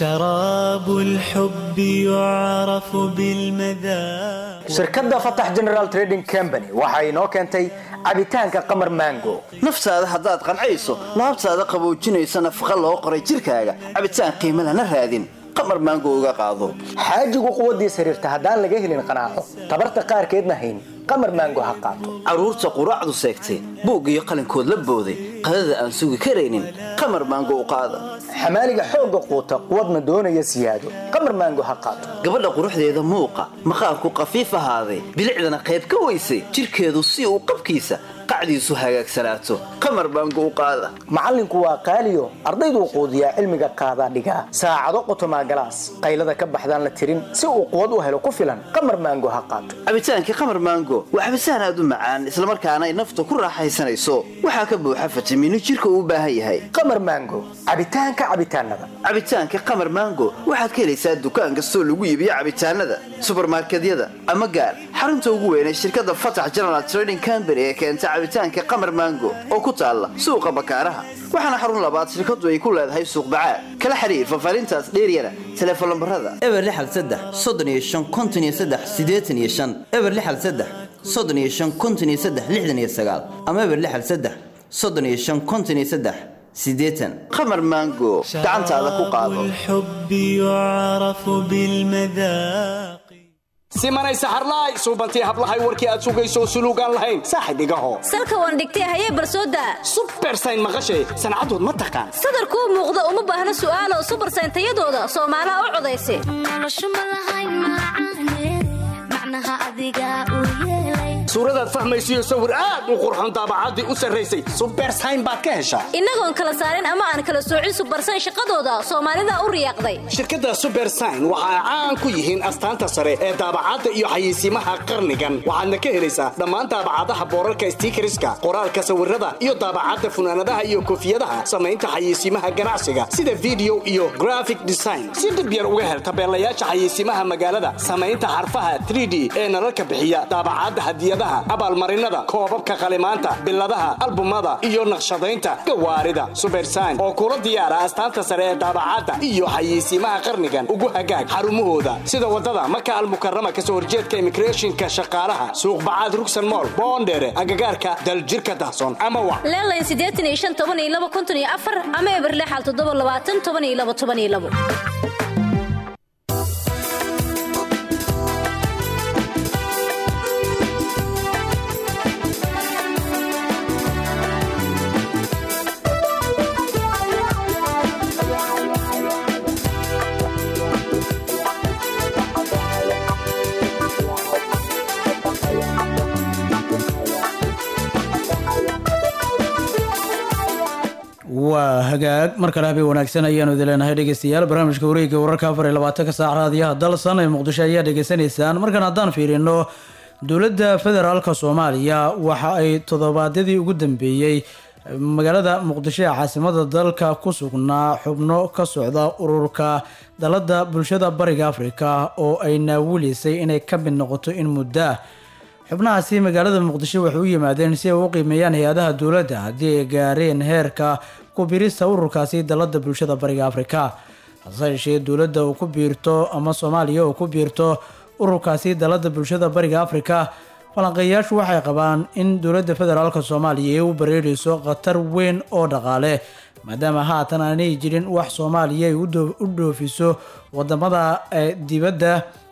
شراب الحب يعرف بالمذاق shirkadda fatax general trading company waxa inoo keentay cabitaanka qamar mango naftaada haddaad qancayso laabtaada qaboojinaysa nafaqa loo qoray jirkaaga cabitaan qiimo lana raadin qamar maango uga qaado xaajigu quwaddiis xiriirta haddaan laga helin qanaaco tabarta qaarkeedna hayn qamar maango ha qaato carruurta quraacdu seegtay buug iyo qalinkood la booday qadada aan sugi karaynin qamar maango u qaada xamaaliga xoogga quuta quwadna doonaya siyaado qamar maango ha qaato gabadha quruxdeeda muuqa maqaarku qafiif ahaaday bilicdana qayb ka weysay jirkeedu si uu qabkiisa qacdiisu hagaagsanaato qamar baango u qaada macallinku waa qaaliyo ardayduu quudiyaa cilmiga qaadaa dhigaa saacado qotomaa galaas qaylada ka baxdaan la tirin si uu quwad u helo ku filan qamar maango ha qaato cabitaankii qamar maango waa cabitaan aad u macaan islamarkaana ay nafta ku raaxaysanayso waxaa ka buuxa fitamiino jirka uu u baahan yahay qamar maango cabitaanka cabitaanada cabitaanka qamar maango waxaad ka helaysaa dukaan kastoo lagu iibiyo cabitaanada subarmarkedyada ama gaar xarunta ugu weyn ee shirkadda fatax general trading company ee keenta cabitaanka qamar mango oo ku taalla suuqa bakaaraha waxaana xarun labaad shirkadu ay ku leedahay suuq bacaad kala xiriir faahfaahintaas dheeryana telefoon lambarada eber lixal saddex soddon iyo shan konton iyo saddex siddeetan iyo shan eber lixal saddex soddon iyo shan konton iyo saddex lixdan iyo sagaal ama eber lixal saddex soddon iyo shan konton iyo saddex siddeetan qamar mango gacantaada ku qaado الحب يعرف بالمذاق simanay saxarlaay suubantii hablahay warkii aad sugayso suluugaan lahayn saaxib igaho salka waan dhigtay hayee barsooda subersayn maqashay sancadood ma taqaan sadarkuu muuqda uma baahna su'aalo subersayn tayadooda soomaalaha u codaysa suuradaad fahmaysiyo sawir aad u qurxon daabacaddii u sarraysay subersayn baad ka heshaa innagoon kala saarin ama aan kala soocin subersayn shaqadooda soomaalida u riyaaqday shirkadda subersayn waxa ay caan ku yihiin astaanta sare ee daabacadda iyo xayeysiimaha qarnigan waxaadna ka helaysaa dhammaan daabacadaha boorarka stiikariska qoraalka sawirada iyo daabacadda funaanadaha iyo koofiyadaha samaynta xayeysiimaha ganacsiga sida video iyo graphic design si dhib yar uga hel tabeelayaasha xayeysiimaha magaalada samaynta xarfaha 3d ee nalalka bixiya daabacadda hadiyadaha abaalmarinada koobabka qalimaanta biladaha albumada iyo naqshadaynta gawaarida subersayn oo kula diyaara astaanta sare ee daabacadda iyo xayeysiimaha qarnigan ugu hagaag xarumahooda sida wadada maka almukarama kasoo horjeedka immigrationka shaqaalaha suuq bacaad rugsan mool boondheere agagaarka daljirka dahsoon ama wa leelayn siddeetan iyo shan toban iyo laba konton iyo afar ama eberlexal toddoba labaatan toban iyo laba toban iyo labo waa hagaag mar kale habeen wanaagsan ayaanu idin leenahay dhegeystayaal barnaamijka wareegga wararka afar iyo labaatanka saac raadiyaha dalsan ee muqdisho ayaa dhegeysanaysaan markan haddaan fiirino dowladda federaalka soomaaliya waxa ay toddobaadyadii ugu dambeeyey magaalada muqdisho ee caasimada dalka ku sugnaa xubno ka socda ururka dalada bulshada bariga afrika oo ay naawilaysay inay ka mid noqoto in muddo ah xubnahaasi magaalada muqdisho waxay u yimaadeen si ay u qiimeeyaan hay-adaha dowladda haddii ay gaareen heerka ku birista ururkaasi dalada bulshada bariga afrika hase yeeshee dowladda uu ku biirto ama soomaaliya uu ku biirto ururkaasi dalada bulshada bariga afrika falanqeeyayaashu waxay qabaan in dowladda federaalk soomaaliya ay u bareerayso khatar weyn oo dhaqaale maadaama haatan aanay jirin wax soomaaliya ay u dhoofiso wadamada dibadda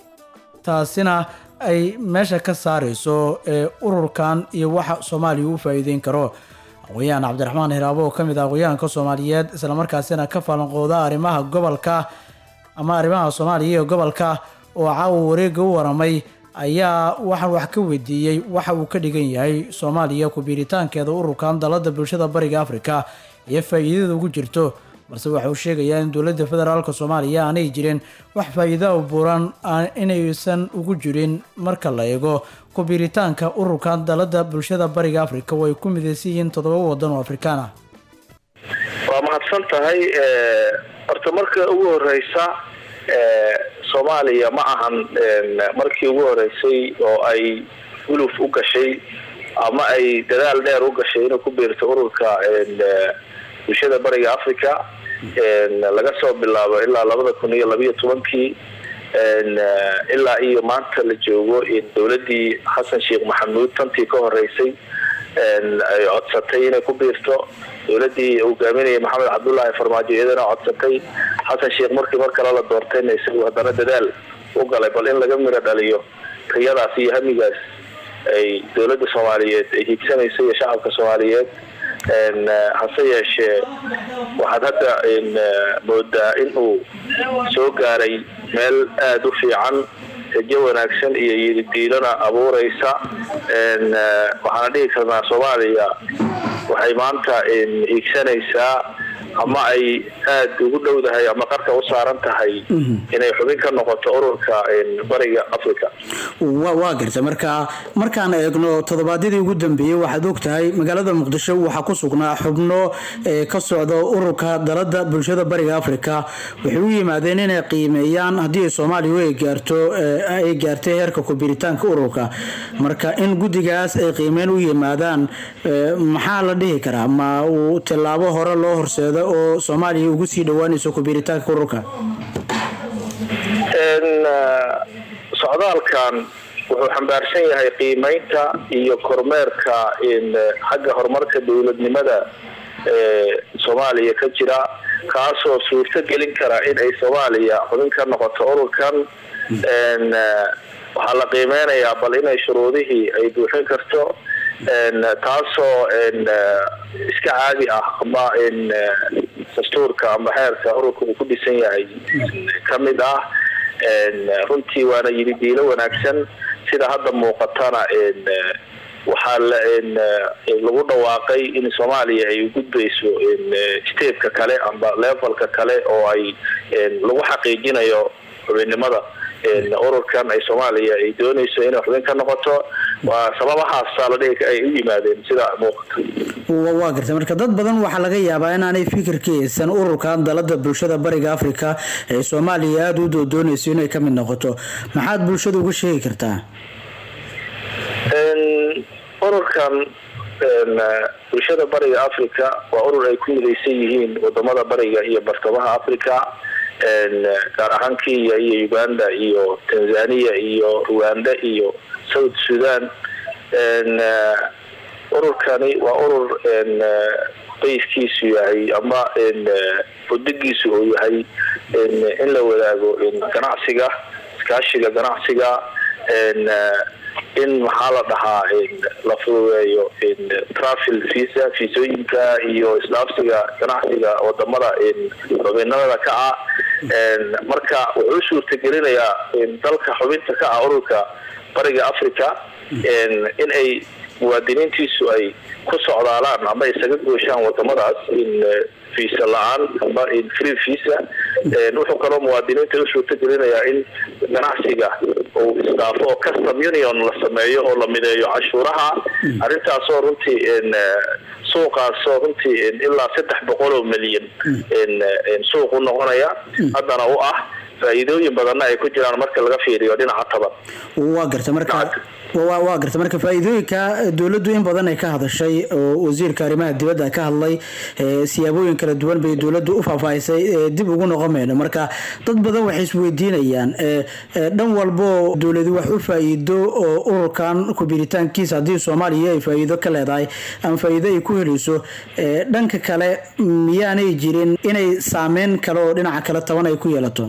taasina ay meesha ka saareyso ee ururkan iyo waxa soomaaliya u faa-iideyn karo aqoon-yahan cabdiraxmaan hiraabo oo kamid ah aqoon-yahanka soomaaliyeed islamarkaasina ka falanqooda arrimaha gobolka ama arrimaha soomaaliya iyo gobolka oo caawa wareega u waramay ayaa waxaan wax ka weydiiyey waxa uu ka dhigan yahay soomaaliya ku-biiritaankeeda ururkan dalada bulshada bariga afrika iyo faa-iidada ugu jirto balse waxa uu sheegayaa in dowladda federaalk soomaaliya aanay jirin wax faa-iida u buuran inaysan ugu jirin marka la eego ku-biiritaanka ururkan dalada bulshada bariga afrika oo ay ku midaysan yihiin toddoba wadan oo afrikaan ah waa mahadsan tahay horta marka ugu horeysa soomaaliya ma ahan markii ugu horeysay oo ay guluf u gashay ama ay dadaal dheer u gashay inay ku biirto ururka bulshada bariga africa laga soo bilaabo ilaa labada kun iyo labiyo tobankii ilaa iyo maanta la joogo dowladii xasan sheekh maxamuud tantii ka horeysay ay codsatay inay ku biirto dowladii hogaaminaya maxamed cabdullaahi farmaajo iyadana codsatay xasan sheekh markii mar kale la doortayna isagu haddana dadaal u galay bal in laga miro dhaliyo riyadaas iyo hamigaas ay dowladda soomaaliyeed ay hiigsanayso iyo shacabka soomaaliyeed hase yeeshee waxaad hadda moodaa in uu soo gaaray meel aada u fiican rajo wanaagsan iyo yididiilona abuureysa waxaana dhihi karnaa soomaaliya waxay maanta hiigsanaysaa ama ay aada ugu dhowdahay ama qarka u saaran tahay inay xubin ka noqoto ururka bariga africa wa waa garta marka markaan eegno toddobaadyadii ugu dambeeyey waxaad og tahay magaalada muqdisho waxaa ku sugnaa xubno ee ka socda ururka dalada bulshada bariga africa waxay u yimaadeen inay qiimeeyaan haddii ay soomaaliya ay gaarto ay gaartay heerka kubiritaanka ururka marka in guddigaas ay qiimeyn u yimaadaan maxaa la dhihi karaa ma uu tillaabo hore loo horseedo oo soomaaliya ugu sii dhowaanayso kubiritaanka ururka socdaalkan wuxuu xambaarsan yahay qiimeynta iyo kormeerka xagga horumarka dowladnimada ee soomaaliya ka jira kaasoo suurto gelin kara in ay soomaaliya xubin ka noqoto ururkan waxaa la qiimeynayaa bal inay shuruudihii ay buuxin karto taasoo iska caadi ah ama dastuurka ama xeerka ururka uu ku dhisan yahay ka mid ah runtii waana yidi diilo wanaagsan sida hadda muuqatana waxaa lagu dhawaaqay in soomaaliya ay gudbayso stepka kale amba levelka kale oo ay lagu xaqiijinayo xubinnimada ururkan ay soomaaliya ay doonayso inay xubin ka noqoto waa sababahaasa la dhihi ay u yimaadeen sida muuqata waa garta marka dad badan waxaa laga yaabaa inaanay fikirkiisan ururkan dalada bulshada bariga africa ee soomaaliya aada u doodoonayso inay ka mid noqoto maxaad bulshada uga sheegi kartaa ururkan bulshada bariga africa waa urur ay ku midaysan yihiin wadamada bariga iyo bartamaha africa gaar ahaan kenya iyo uganda iyo tanzania iyo rwanda iyo south sudan ururkani waa urur bayskiisu yahay ama udigiisu uu yahay in la wadaago ganacsiga iskaashiga ganacsiga in maxaa la dhahaa la fududeeyo travel visa fiisooyinka iyo isdhaafsiga ganacsiga wadamada xubinimada ka ah marka wuxuu suurtagelinayaa dalka xubinta ka ah ururka bariga africa in ay muwaadiniintiisu ay ku socdaalaan ama isaga gooshaan wadamadaas visa la-aan ama free visa wuxuu kaloo muwaadiniinta u suurtagelinayaa in ganacsiga uu isdhaafo oo custom union la sameeyo oo la mideeyo cashuuraha arrintaasoo runtii suuqaasoo runtii ilaa saddex boqol oo milyan suuq u noqonaya haddana u ah faa'iidooyin badanna ay ku jiraan marka laga fiiriyo dhinaca taban waa garta marka waa garta marka faa-iidooyinka dowladdu in badan ay ka hadashay oo wasiirka arrimaha dibadda ka hadlay siyaabooyin kala duwan bay dowladdu u faahfaahisay dib ugu noqon mayno marka dad badan waxay isweydiinayaan dhan walbo dowladu wax u faa-iido oo ururkan kubiritaankiisa haddii soomaaliya ay faa-iido ka leedahay ama faa-iido ay ku helayso dhanka kale miyaanay jirin inay saameyn kale oo dhinaca kale taban ay ku yeelato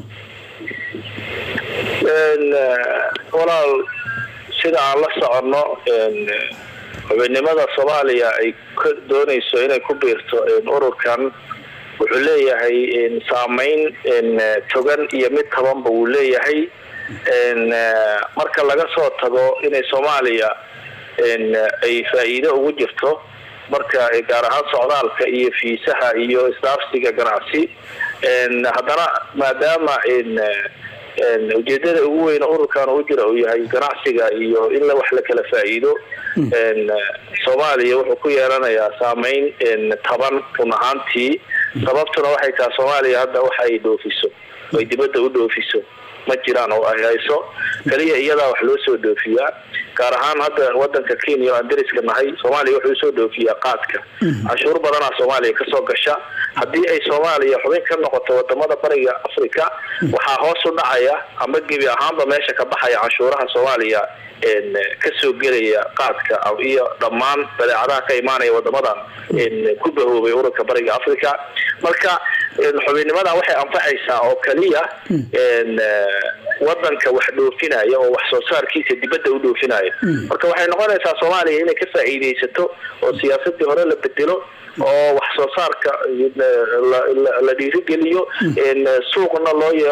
walaal sida aan la soconno xubinnimada soomaaliya ay ka doonayso inay ku biirto ururkan wuxuu leeyahay saameyn togan iyo mid tabanba wuu leeyahay marka laga soo tago inay soomaaliya ay faa'iido ugu jirto marka gaar ahaan socdaalka iyo fiisaha iyo isdhaafsiga ganacsi haddana maadaama ujeedada ugu weyn ururkan u jira uu yahay ganacsiga iyo in wax la kala faa'iido soomaaliya wuxuu ku yeelanayaa saameyn taban run ahaantii sababtuna waxay tahay soomaaliya hadda waxa ay dhoofiso ay dibadda u dhoofiso ma jiraan oo ay hayso kaliya iyadaa wax loo soo dhoofiyaa gaar ahaan hadda wadanka kenya oo aan dariska nahay soomaaliya wuxuu soo dhoofiyaa qaadka canshuur badanaa soomaaliya kasoo gasha haddii ay soomaaliya xubin ka noqoto wadamada bariga africa waxaa hoos u dhacaya ama gebi ahaanba meesha ka baxaya canshuuraha soomaaliya kasoo gelaya qaadka iyo dhammaan badeecadaha ka imaanaya wadamadan ku bahoobay ururka bariga africa marka xubinnimada waxay anfaxaysaa oo kaliya wadanka wax dhoofinaya oo wax soo saarkiisa dibadda u dhoofinaya marka waxay noqonaysaa soomaaliya inay ka faa'iidaysato oo siyaasadii hore la bedelo oo wax soo saarka la dhiirigeliyo suuqna loo yeelo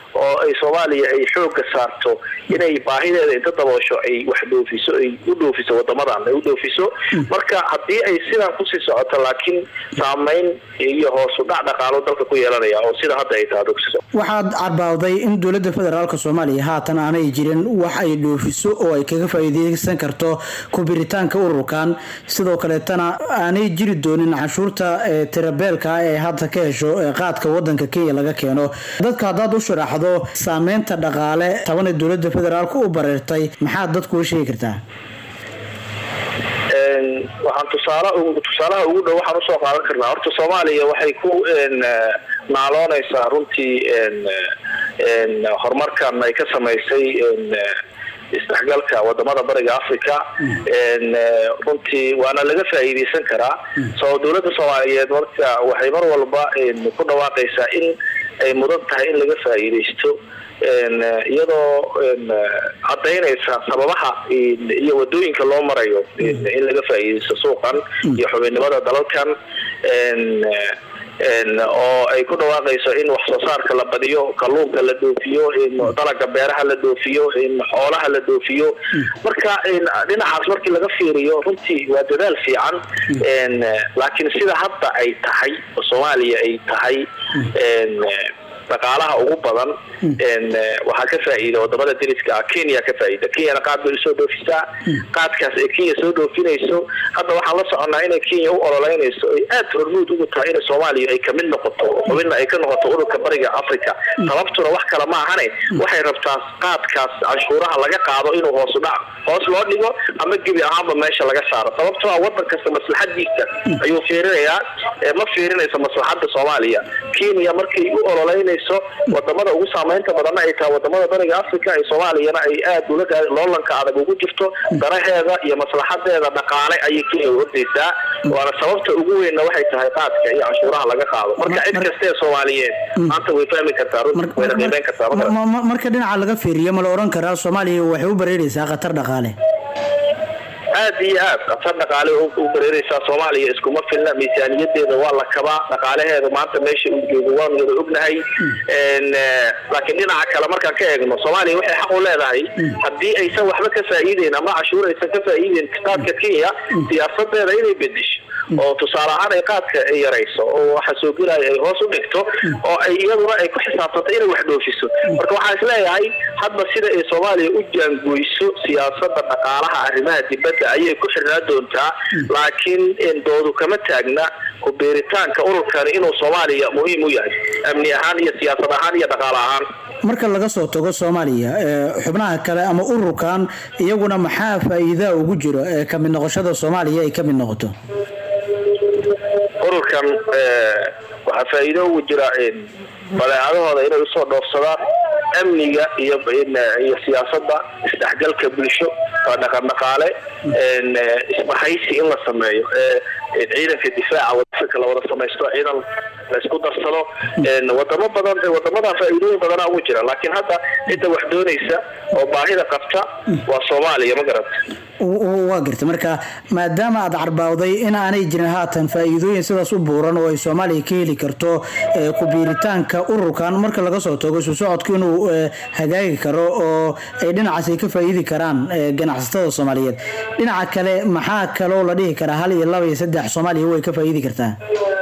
oo ay soomaaliya ay xooga saarto inay baahideeda inta daboosho ay wax dhoofiso ay u dhoofiso wadamadan ay u dhoofiso marka haddii ay sidan kusii socoto laakiin saameyn iyo hoos u dhac dhaqaalo dalka ku yeelanaya oo sida hadda ay tahay dugsiso waxaad carbaawday in dowladda federaalk soomaaliya haatan aanay jirin wax ay dhoofiso oo ay kaga faa'iideysan karto kubiritaanka ururkan sidoo kaleetana aanay jiri doonin canshuurta ee tirabeelka ah ee hadda ka hesho ee qaadka wadanka kenya laga keeno dadka haddaad u sharaxdo saameynta dhaqaale taban ee dowladda federaalk u bareertay maxaad dadku u sheegi kartaa Een, waxaan tusaale ugu- tusaalaha ugu dhow waxaan usoo qaadan karnaa horta soomaaliya waxay ku een, eh, naaloonaysaa runtii een, eh, een, horumarkan ay ka samaysay een, eh, isdhexgalka wadamada bariga africa een, eh, runtii waana laga faa'iideysan karaa soo dowladda soomaaliyeed marka waxay mar walba een, ku dhawaaqaysaa in ay mudan tahay in laga faa'iideysto een, eh, iyadoo een, eh, cadaynaysa sababaha een, iyo wadooyinka loo marayo een, in laga faa'iideysto suuqan iyo xubinnimada dalalkan een, eh, een, oo ay ku dhawaaqayso in wax soo saarka la badiyo kalluunka la dhoofiyo in dalaga beeraha la dhoofiyo in xoolaha la dhoofiyo marka een, dhinacaas markii laga fiiriyo runtii waa dadaal fiican een, eh, laakiin sida hadda ay tahay oo soomaaliya ay tahay een, eh, dhaqaalaha ugu badan een, eh, waxaa ka faa'iida wadamada deriska ah kenya ka faa'iida kenyana qaad bay usoo dhoofisaa qaadkaas ay kenya soo dhoofinayso hadda waxaan la soconnaa inay kenya u ololeynayso ay aad hormuud ugu tahay in soomaaliya ay kamid noqoto xubinna ay ka noqoto ururka bariga africa sababtuna wax kale ma ahane waxay rabtaa qaadkaas canshuuraha laga qaado inuu hoos u dhac hoos loo dhigo ama gebi ahaanba meesha laga saaro sababtoo ah wadan kasta maslaxadiisa ayuu fiirinayaa ee ma fiirinayso maslaxada soomaaliya kenya markay u ololeynayso wadamada ugu saameynta badanna ay tahay wadamada bariga africa ee soomaaliyana ay aad ulaga loolanka adag ugu jirto danaheeda iyo maslaxadeeda dhaqaale ayay kenya ordaysaa waana sababta ugu weynna waxay tahay qaadka iyo canshuuraha laga qaado marka cid kasta ee soomaaliyeed maanta way fahmi kartaa runtii wayna qiimeyn kartaa ma Ma- ma- marka dhinaca laga fiiriyo ma la oran karaa soomaaliya waxay u bareeraysaa khatar dhaqaale aad iyo aad atar dhaqaale u u bareeraysaa soomaaliya iskuma filna miisaaniyadeeda waa la kabaa dhaqaalaheeda maanta meesha uu joogo waan wada ognahay Een, eh, laakiin dhinaca kale markaan ka eegno soomaaliya waxay xaq u leedahay haddii aysan waxba ka faa'iideyn ama cashuur aysan ka faa'iideyn qaadka kenya siyaasadeeda inay bedesho oo tusaale ahaan ay qaadka ay yarayso oo waxa soo gelaya ay hoos u dhigto oo ay iyaduna ay ku xisaabtanto inay wax dhoofiso marka waxaan isleeyahay hadba sida ay soomaaliya u jaangoyso siyaasada dhaqaalaha arrimaha dibadda ayay ku xirnaa doontaa laakiin een, doodu kama taagna ku beeritaanka ururkani inuu soomaaliya muhiim u yahay amni ahaan iyo siyaasad ahaan iyo dhaqaale ahaan marka laga soo tago soomaaliya ee, xubnaha kale ama ururkan iyaguna maxaa faa'iidaa ugu jiro ee ka mid noqoshada soomaaliya ay ka mid noqoto ururkan eh, waxaa faa'iido ugu jira een, badeecadahooda inay usoo dhoofsadaan amniga iyo iyo siyaasadda isdhexgalka bulsho waa dhaqan dhaqaale een, eh, isbahaysi in la sameeyo ee ee ciidanka difaaca wadafika la wada samaysto ciidan la isku darsado een, wadamo badan wadamadan faa'iidooyin badanaa ugu jira laakiin hadda cidda wax doonaysa oo baahida qabta waa soomaaliya ma garata W- w- waa garta marka maadaama aad carbaawday in aanay jirin haatan faa'iidooyin sidaas u buuran oo ay soomaaliya ka heli karto ee, ku biiritaanka ururkan marka laga soo tago isu socodku inuu ee, hagaagi karo oo ay dhinacaas ay ka faa'iidi karaan ee, ganacsatada soomaaliyeed dhinaca kale maxaa kaloo la dhihi karaa hal iyo laba iyo saddex soomaaliya way ka faa'iidi kartaa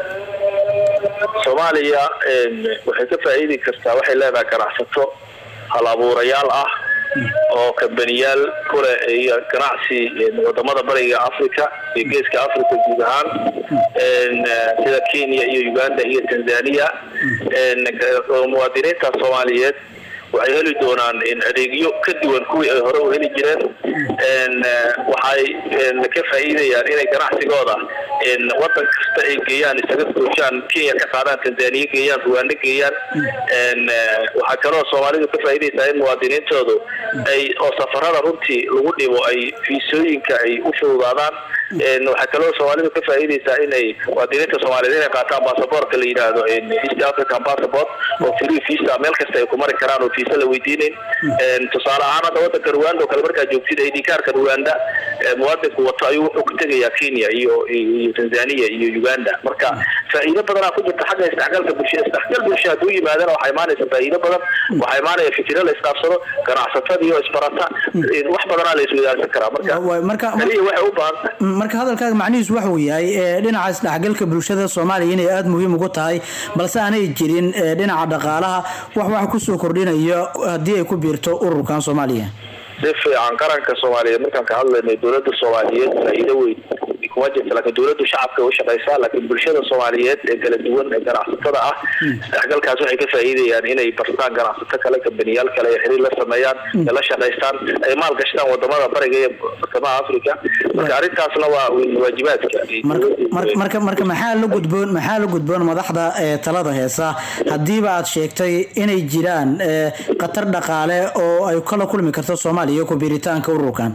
soomaaliya een, waxay ka faa'iidi kartaa waxay leedahay ganacsato hal abuurayaal ah oo kambaniyaal kule iyo ganacsi een, wadamada bariga africa iyo geeska africa guud ahaan een, eh, sida kenya iyo uganda iyo tanzania een, ga- oo muwaadiniinta soomaaliyeed waxay heli doonaan in adeegyo ka duwan kuwii ay hore u heli jireen een, eh, waxay een, ka faa'iidayaan inay ganacsigooda in wadan kasta ay geeyaan isaga gooshaan kenya ka qaadaan tanzaniya geeyaan ruwaanda geeyaan een, eh, waxaa kaloo soomaalidu ka faa'iidaysaa in muwaadiniintoodu ay oo safarada runtii lagu dhibo ay fiisooyinka ay u fududaadaan waxaa kaloo soomaalidu ka faa'iidaysaa inay muwaadiniinta soomaaliyeed inay qaataan baasaboorka la yidhaahdo east african passport oo free visa meel kasta ay ku mari karaan oo visa la weydiinayn tusaale ahaan hadda wadanka rwanda oo kale markaa joogtid id kaarka rwanda muwaadinku wato ayuu wuxuu ku tegayaa kenya iyo iyo tanzania iyo uganda marka faa'iido badanaa ku jirta xagga isdhexgalka bulshada isdhexgal bulsha hadduu yimaadana waxaa imaanaysa faa'iido badan waxaa imaanaya fikiro la isdhaafsado ganacsatadii oo isbarata wax badanaa la iswadaarsan karaa marka kaliya waxay u baahan tahay marka hadalkaaga macnihiisu waxa uu yahay ee, dhinaca isdhexgalka bulshada soomaaliya inay aada muhiim ugu tahay balse aanay jirin ee, dhinaca dhaqaalaha wax wax kusoo kordhinaya haddii ay ku biirto ururkan soomaaliya si fiican qaranka soomaaliyeed markaan ka hadlaynay dowladda soomaaliyeed faa'iido weyn kuma jirta laakiin dowladdu shacabka way u shaqaysaa laakiin bulshada soomaaliyeed ee kala duwan ee ganacsatada ah isdhexgalkaas waxay ka faa'iidayaan inay bartaan ganacsato kale kambaniyaal kale ay xiriir la sameeyaan ay la shaqaystaan ay maal gashtaan wadamada bariga iyo bartamaha africa marka arrintaasna waa waajibaadka marka marka marka maxaa la gudboon maxaa la gudboon madaxda ee talada heesa haddiiba aad sheegtay inay jiraan ee, khatar dhaqaale oo ay kala kulmi karto soomaaliya ku biiritaanka ururkan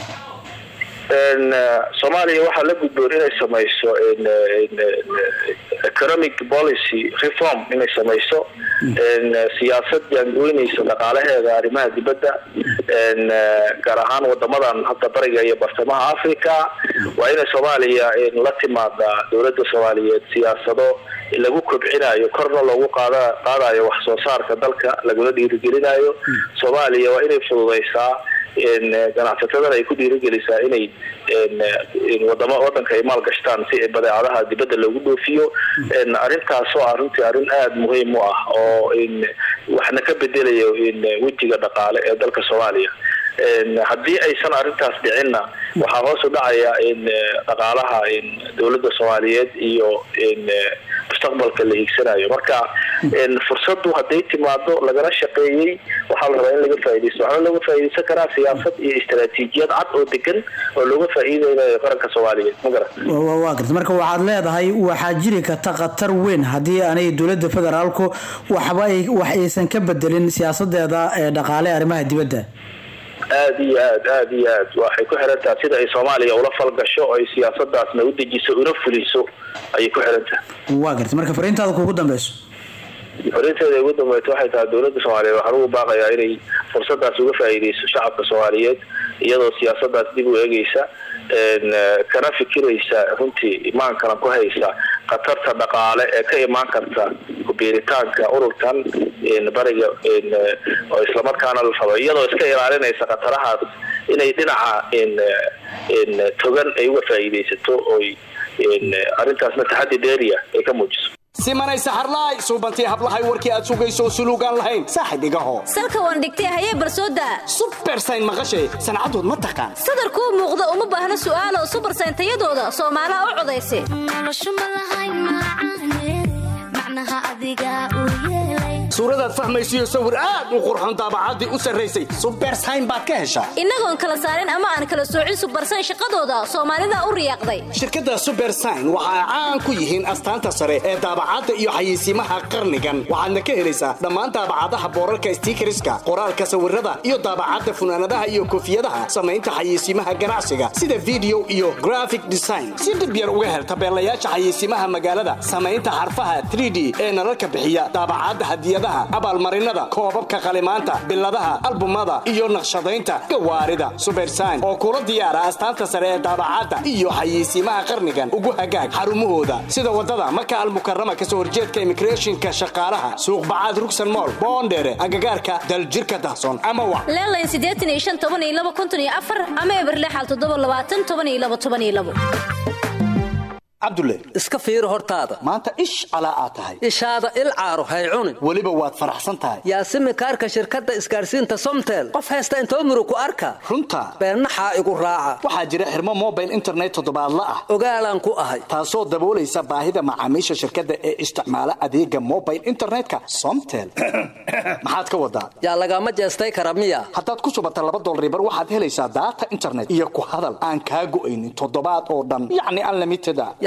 En, eh, soomaaliya waxaa la gudboon inay samayso en, eh, en, eh, economic policy reform inay samayso en, eh, siyaasad jaangoynaysa dhaqaalaheeda arrimaha dibadda en, eh, gaar ahaan wadamadan hadda bariga iyo bartamaha africa waa inay soomaaliya en, la timaada dowladda soomaaliyeed siyaasado lagu kobcinayo korna loogu qaada qaadayo wax soo saarka dalka laguna dhiirigelinayo soomaaliya waa inay fududaysaa en, eh, ganacsatadana ay ku dhiirigelisaa inay en, eh, en wadama wadanka ay maal gashtaan si badeecadaha dibadda loogu dhoofiyo en, arrintaas oo ah runtii arrin aada muhiim u ah oo en, waxna ka bedelayo en, wejiga dhaqaale ee dalka soomaaliya En, haddii aysan arrintaas dhicinna waxaa hoos u dhacaya in eh, dhaqaalaha in dowladda soomaaliyeed iyo in eh, mustaqbalka la hiigsanayo marka en, fursaddu hadday timaado lagala shaqeeyey waxaa la rabaa in laga faa'iidaysto waxaana looga faa'iidaysan karaa siyaasad iyo istaraatiijiyad cad oo degan oo looga faa'iidaynayo qaranka soomaaliyeed ma garan Wa- wa- waa garta marka waxaad leedahay waxaa jiri karta khatar weyn haddii aanay dowladda federaalku waxba ay wax aysan ka bedelin siyaasadeeda ee dhaqaale ee arrimaha dibadda aad iyo aad aad iyo aad waxay ku xiran tahay sida ay soomaaliya ula falgasho oo ay siyaasadaasna u dejiso una fuliso ayay ku xiran tahay waa garta marka fariintaada kugu dambeyso fariinteeda ugu dambeysay waxay tahay dowladda soomaaliyeed waxaan ugu baaqayaa inay fursadaas uga faa'iidayso shacabka soomaaliyeed iyadoo siyaasadaas dib u eegeysa en, eh, kana fikiraysa runtii imaankana ku haysa khatarta dhaqaale ee ka imaan karta kubiiritaanka ururkan en, bariga en, eh, oo islamarkaana la rabo iyadoo iska ilaalinaysa khatarahaas inay dhinaca en, eh, en, togan ay uga faa'iidaysato oy en, eh, arrintaasna taxaddi dheeriya ay ka muujiso simanay saxarlaay suubantii hablahay warkii aad sugayso suluugaan lahayn saaxib igaho salka waan dhigtay hayee barsooda subersayn maqashay sancadood ma taqaan sadar kuu muuqda uma baahna su'aalo subarsayn tayadooda soomaalaha u codaysa suuradaad fahmaysiyo sawir aad u qurxoon daabacaddii u sarraysay subersayn baad ka heshaa innagoon kala saarin ama aan kala soocin subarsayn shaqadooda soomaalida u riyaaqday shirkadda subersign waxa ay caan ku yihiin astaanta sare ee daabacadda iyo xayeysiimaha qarnigan waxaadna ka helaysaa dhammaan daabacadaha boorarka stiikariska qoraalka sawirada iyo daabacadda funaanadaha iyo koofiyadaha samaynta xayeysiimaha ganacsiga sida video iyo graphic design si dhib yar uga hel tabeelayaasha xayeysiimaha magaalada samaynta xarfaha 3d ee nalalka bixiya daabacadda hadiyadaha abaalmarinada koobabka qalimaanta biladaha albumada iyo naqshadaynta gawaarida subersign oo kula diyaara astaanta sare ee daabacadda iyo xayeysiimaha qarnigan ugu hagaag xarumahooda sida wadada maka almukarama kasoo horjeedka immigrationka shaqaalaha suuq bacaad rugsan mool boondheere agagaarka daljirka dahsoon ama wa leelayn siddeetan iyo shan toban iyo laba konton iyo afar ama eberlexal toddoba labaatan toban iyo laba toban iyo labo cabdulle iska fiiri hortaada maanta ish calaa aad tahay ishaada il caaro hay cunin weliba waad faraxsan tahay yaasimi kaarka shirkadda isgaarsiinta somtel qof haysta intoo murug ku arka runta beennaxaa igu raaca waxaa jira xirmo mobile internet toddobaadla ah ogaalaan ku ahay taasoo daboolaysa baahida macaamiisha shirkadda ee isticmaala adeega mobile internetka somtel maxaad ka wadaa yaa lagama jeestay kara miya haddaad ku subata laba dolribar waxaad helaysaa daata internet iyo ku hadal aan kaa go'aynin toddobaad oo dhan yacni unlimited a yaa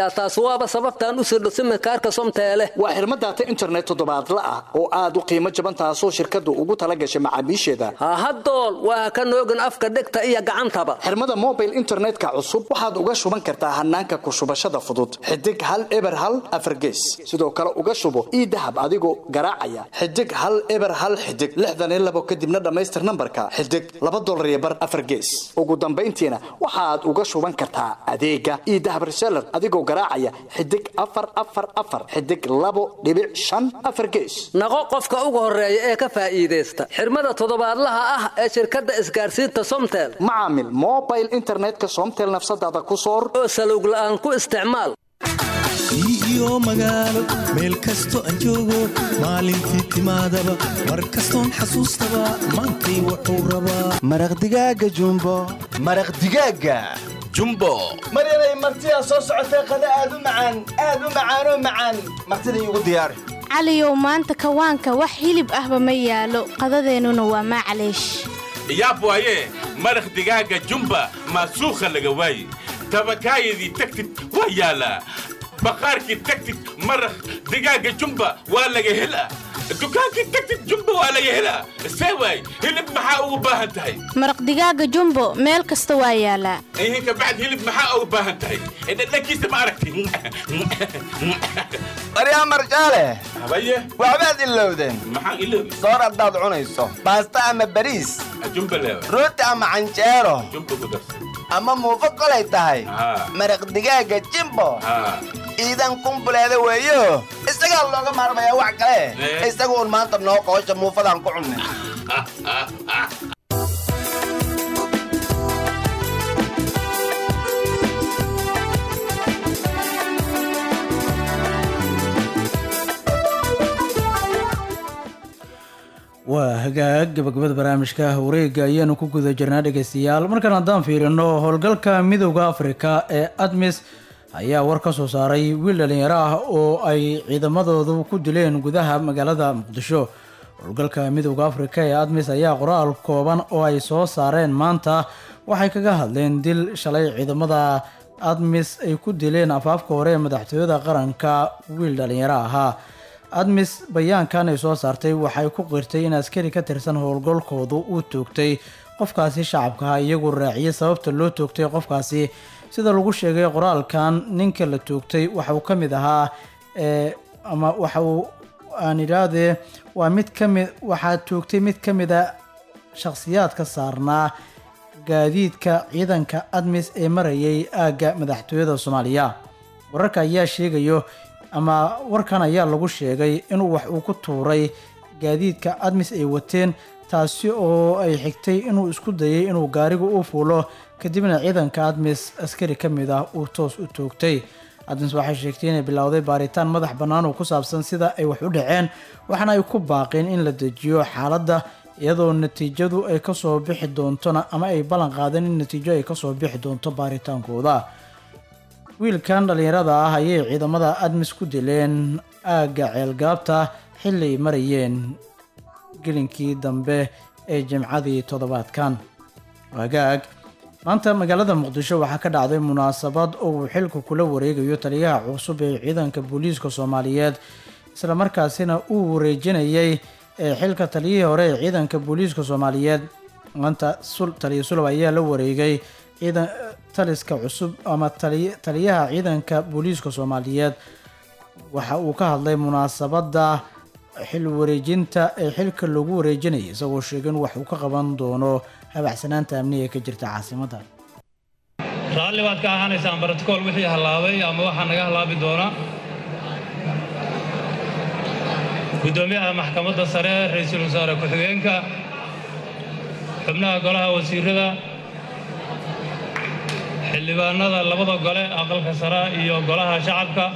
yaa taas waaba sababtaan u sirdho simirkaarka somteele waa xirmo daata internet toddobaadla ah oo aad u qiimo jaban taasoo shirkaddu ugu tala gashay macaamiisheeda hahadool waa ka noogin afka dhegta iyo gacantaba xirmada mobile internetka cusub waxaad uga shuban kartaa hanaanka ku shubashada fudud xidig hal eber hal afargees sidoo kale uga shubo ii dahab adigoo garaacaya xidig hal eber hal xidig lixdan iyo labo kadibna dhammaystir nambarka xidig laba dolar iyo bar afar gees ugu dambayntiina waxaad uga shuban kartaa adeega ii dahab reseller adigoo garaacaya xidig afar afar afar xidig labo dhibic shan afar gees naqo qofka ugu horeeya ee ka faa'iidaysta xirmada toddobaadlaha ah ee shirkadda isgaarsiinta somtel macaamil mobile internetka somtel nafsadaada ku soor oo salowg la'aan ku isticmaal iyo magaalo meel kasto aan joogo maalintii timaadaba mar kastoon xasuustaba maantay wuxuu rabaa maraq digaaga jumbo maraq digaaga jumbo maryanay martidaa soo socotee qada aad u macaan aad u macaanoo macaan martida iigu diyaari caliyow maanta kawaanka wax hilib ahba ma yaalo qadadeennuna waa maclaysh yaab waaye maraq digaaga jumba maasuukha laga waaye tabakaayadii tagtid waa yaalaa baqaarkii tagtid maraq digaaga jumba waa laga helaa dukaankii tagtid jumba waa laga helaa see waay hilib maxaa ugu baahan tahay maraq digaaga jumbo meel kasta waa yaalaa ihinka bacd hilib maxaa ugu baahan tahay dhadhankiisa ma aragti maryaa marjaale habaye waxbaad ilowdeen maxaan iloobi soor haddaad cunayso baasta ama bariis jumba leewa rooti ama canjeero jumba ku darsa ama muufo kolay tahay maraq digaaga jimbo iidan kumbuleeda weeyo isagaa looga maarmayaa wax kale isaga uun maanta noo qoosha muufadaan ku cunnay waa hagaag gabagabada barnaamijka wareega ayaanu ku guda jirnaa dhegeystayaal markaan haddaan fiirino howlgalka midowda afrika ee admis ayaa war ka soo saaray wiil dhalinyaro ah oo ay ciidamadoodu ku dileen gudaha magaalada muqdisho howlgalka midowda afrika ee admis ayaa qoraal kooban oo ay soo saareen maanta waxay kaga hadleen dil shalay ciidamada admis ay ku dileen afaafka hore ee madaxtooyada qaranka wiil dhalinyaro ahaa admis bayaankan ay soo saartay waxay ku qirtay in askari ka tirsan howlgalkoodu uu toogtay qofkaasi shacabkaha iyagoo raaciyay sababta loo toogtay qofkaasi sida lagu sheegay qoraalkan ninka la toogtay waxauu ka mid ahaa ama waxauu aan idhaahdee waa mid kamid waxaa toogtay mid ka mid a shakhsiyaadka saarnaa gaadiidka ciidanka admis ee marayay aagga madaxtooyada soomaaliya wararka ayaa sheegayo ama warkan ayaa lagu sheegay inuu wax uu ku tuuray gaadiidka admis ay wateen taasi oo ay xigtay inuu isku dayay inuu gaariga u fuulo kadibna ciidanka admis askari ka mid ah uu toos u toogtay admis waxay sheegtay inay bilowday baaritaan madax bannaan oo ku saabsan sida ay wax u dhaceen waxaana ay ku baaqeen in la dejiyo xaaladda iyadoo natiijadu ay kasoo bixi doontona ama ay ballan qaadeen in natiijo ay kasoo bixi doonto baaritaankooda wiilkan dhallinyarada ah ayay ciidamada admis ku dileen aagga ceelgaabta xilli ay marayeen gelinkii dambe ee jimcadii toddobaadkan hagaag maanta magaalada muqdisho waxaa ka dhacday munaasabad oo uu xilka kula wareegayo taliyaha cusub ee ciidanka booliiska soomaaliyeed islamarkaasina uu wareejinayay ee xilka taliyihii hore ee ciidanka booliiska soomaaliyeed maanta taliya sulab ayaa la wareegay ciidan taliska cusub ama taliyaha ciidanka booliiska soomaaliyeed waxa uu ka hadlay munaasabadda xil wareejinta ee xilka lagu wareejinayay isagoo sheegay in wax uu ka qaban doono habacsanaanta amniga ka jirta caasimadda raalli baad ka ahaanaysaan brotokool wixii hallaabay ama waxaa naga hallaabi doona guddoomiyaha maxkamadda sare ra-iisul wasaare ku-xigeenka xubnaha golaha wasiirada xildhibaanada labada gole aqalka sare iyo golaha shacabka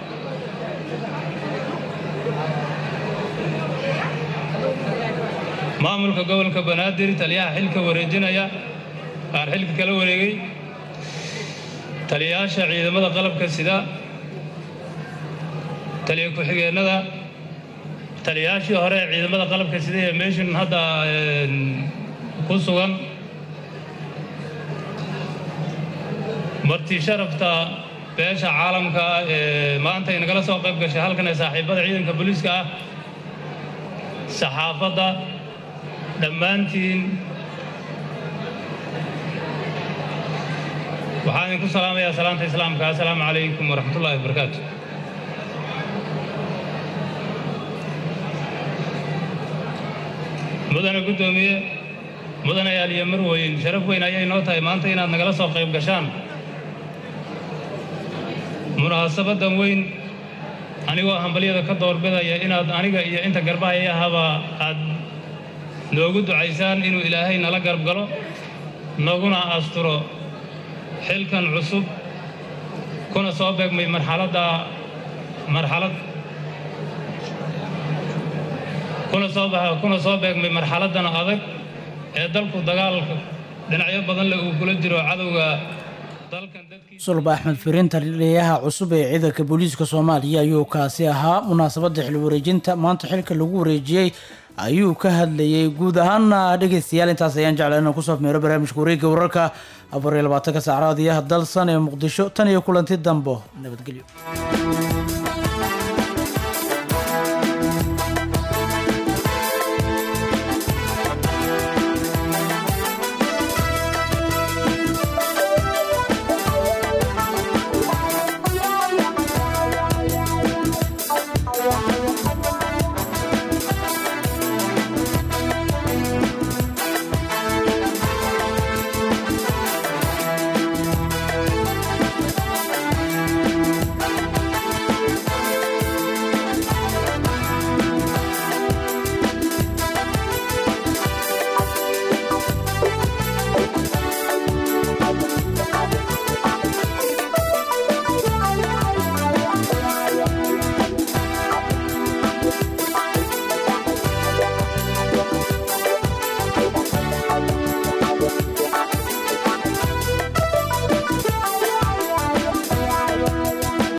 maamulka gobolka banaadir taliyaha xilka wareejinaya aan xilka kala wareegay taliyayaasha ciidamada qalabka sida taliya ku-xigeennada taliyayaashii hore ee ciidamada qalabka sida ee meeshan hadda ku sugan marti sharafta beesha caalamka ee maanta ay nagala soo qayb gashay halkan ee saaxiibada ciidanka booliiska ah saxaafadda dhammaantiin waxaan idinku salaamayaa salaanta islaamka assalaamu calaykum waraxmatullaahi wabarakaatu mudane guddoomiye mudane yaaliyo marweyn sharaf weyn ayay noo tahay maanta inaad nagala soo qayb gashaan munaasabadan weyn anigoo hambalyada ka doorbidaya inaad aniga iyo inta garbahayahaba aad noogu ducaysaan inuu ilaahay nala garab galo naguna asturo xilkan cusub kuna soo beegmay marxaladda marxalad kuna soo baxa kuna soo beegmay marxaladdan adag ee dalku dagaalka dhinacyo badan leh uu kula jiro cadowga sulba axmed firin taliyaha cusub ee ciidanka booliiska soomaaliya ayuu kaasi ahaa munaasabadda xil wareejinta maanta xilka lagu wareejiyey ayuu ka hadlayay guud ahaana dhegeystayaal intaas ayaan jeclaa inaan kusoo meero barnaamijka wareegga wararka afar iyo labaatanka saacraad iyo dalsan ee muqdisho tan iyo kulanti dambo nabadgelyo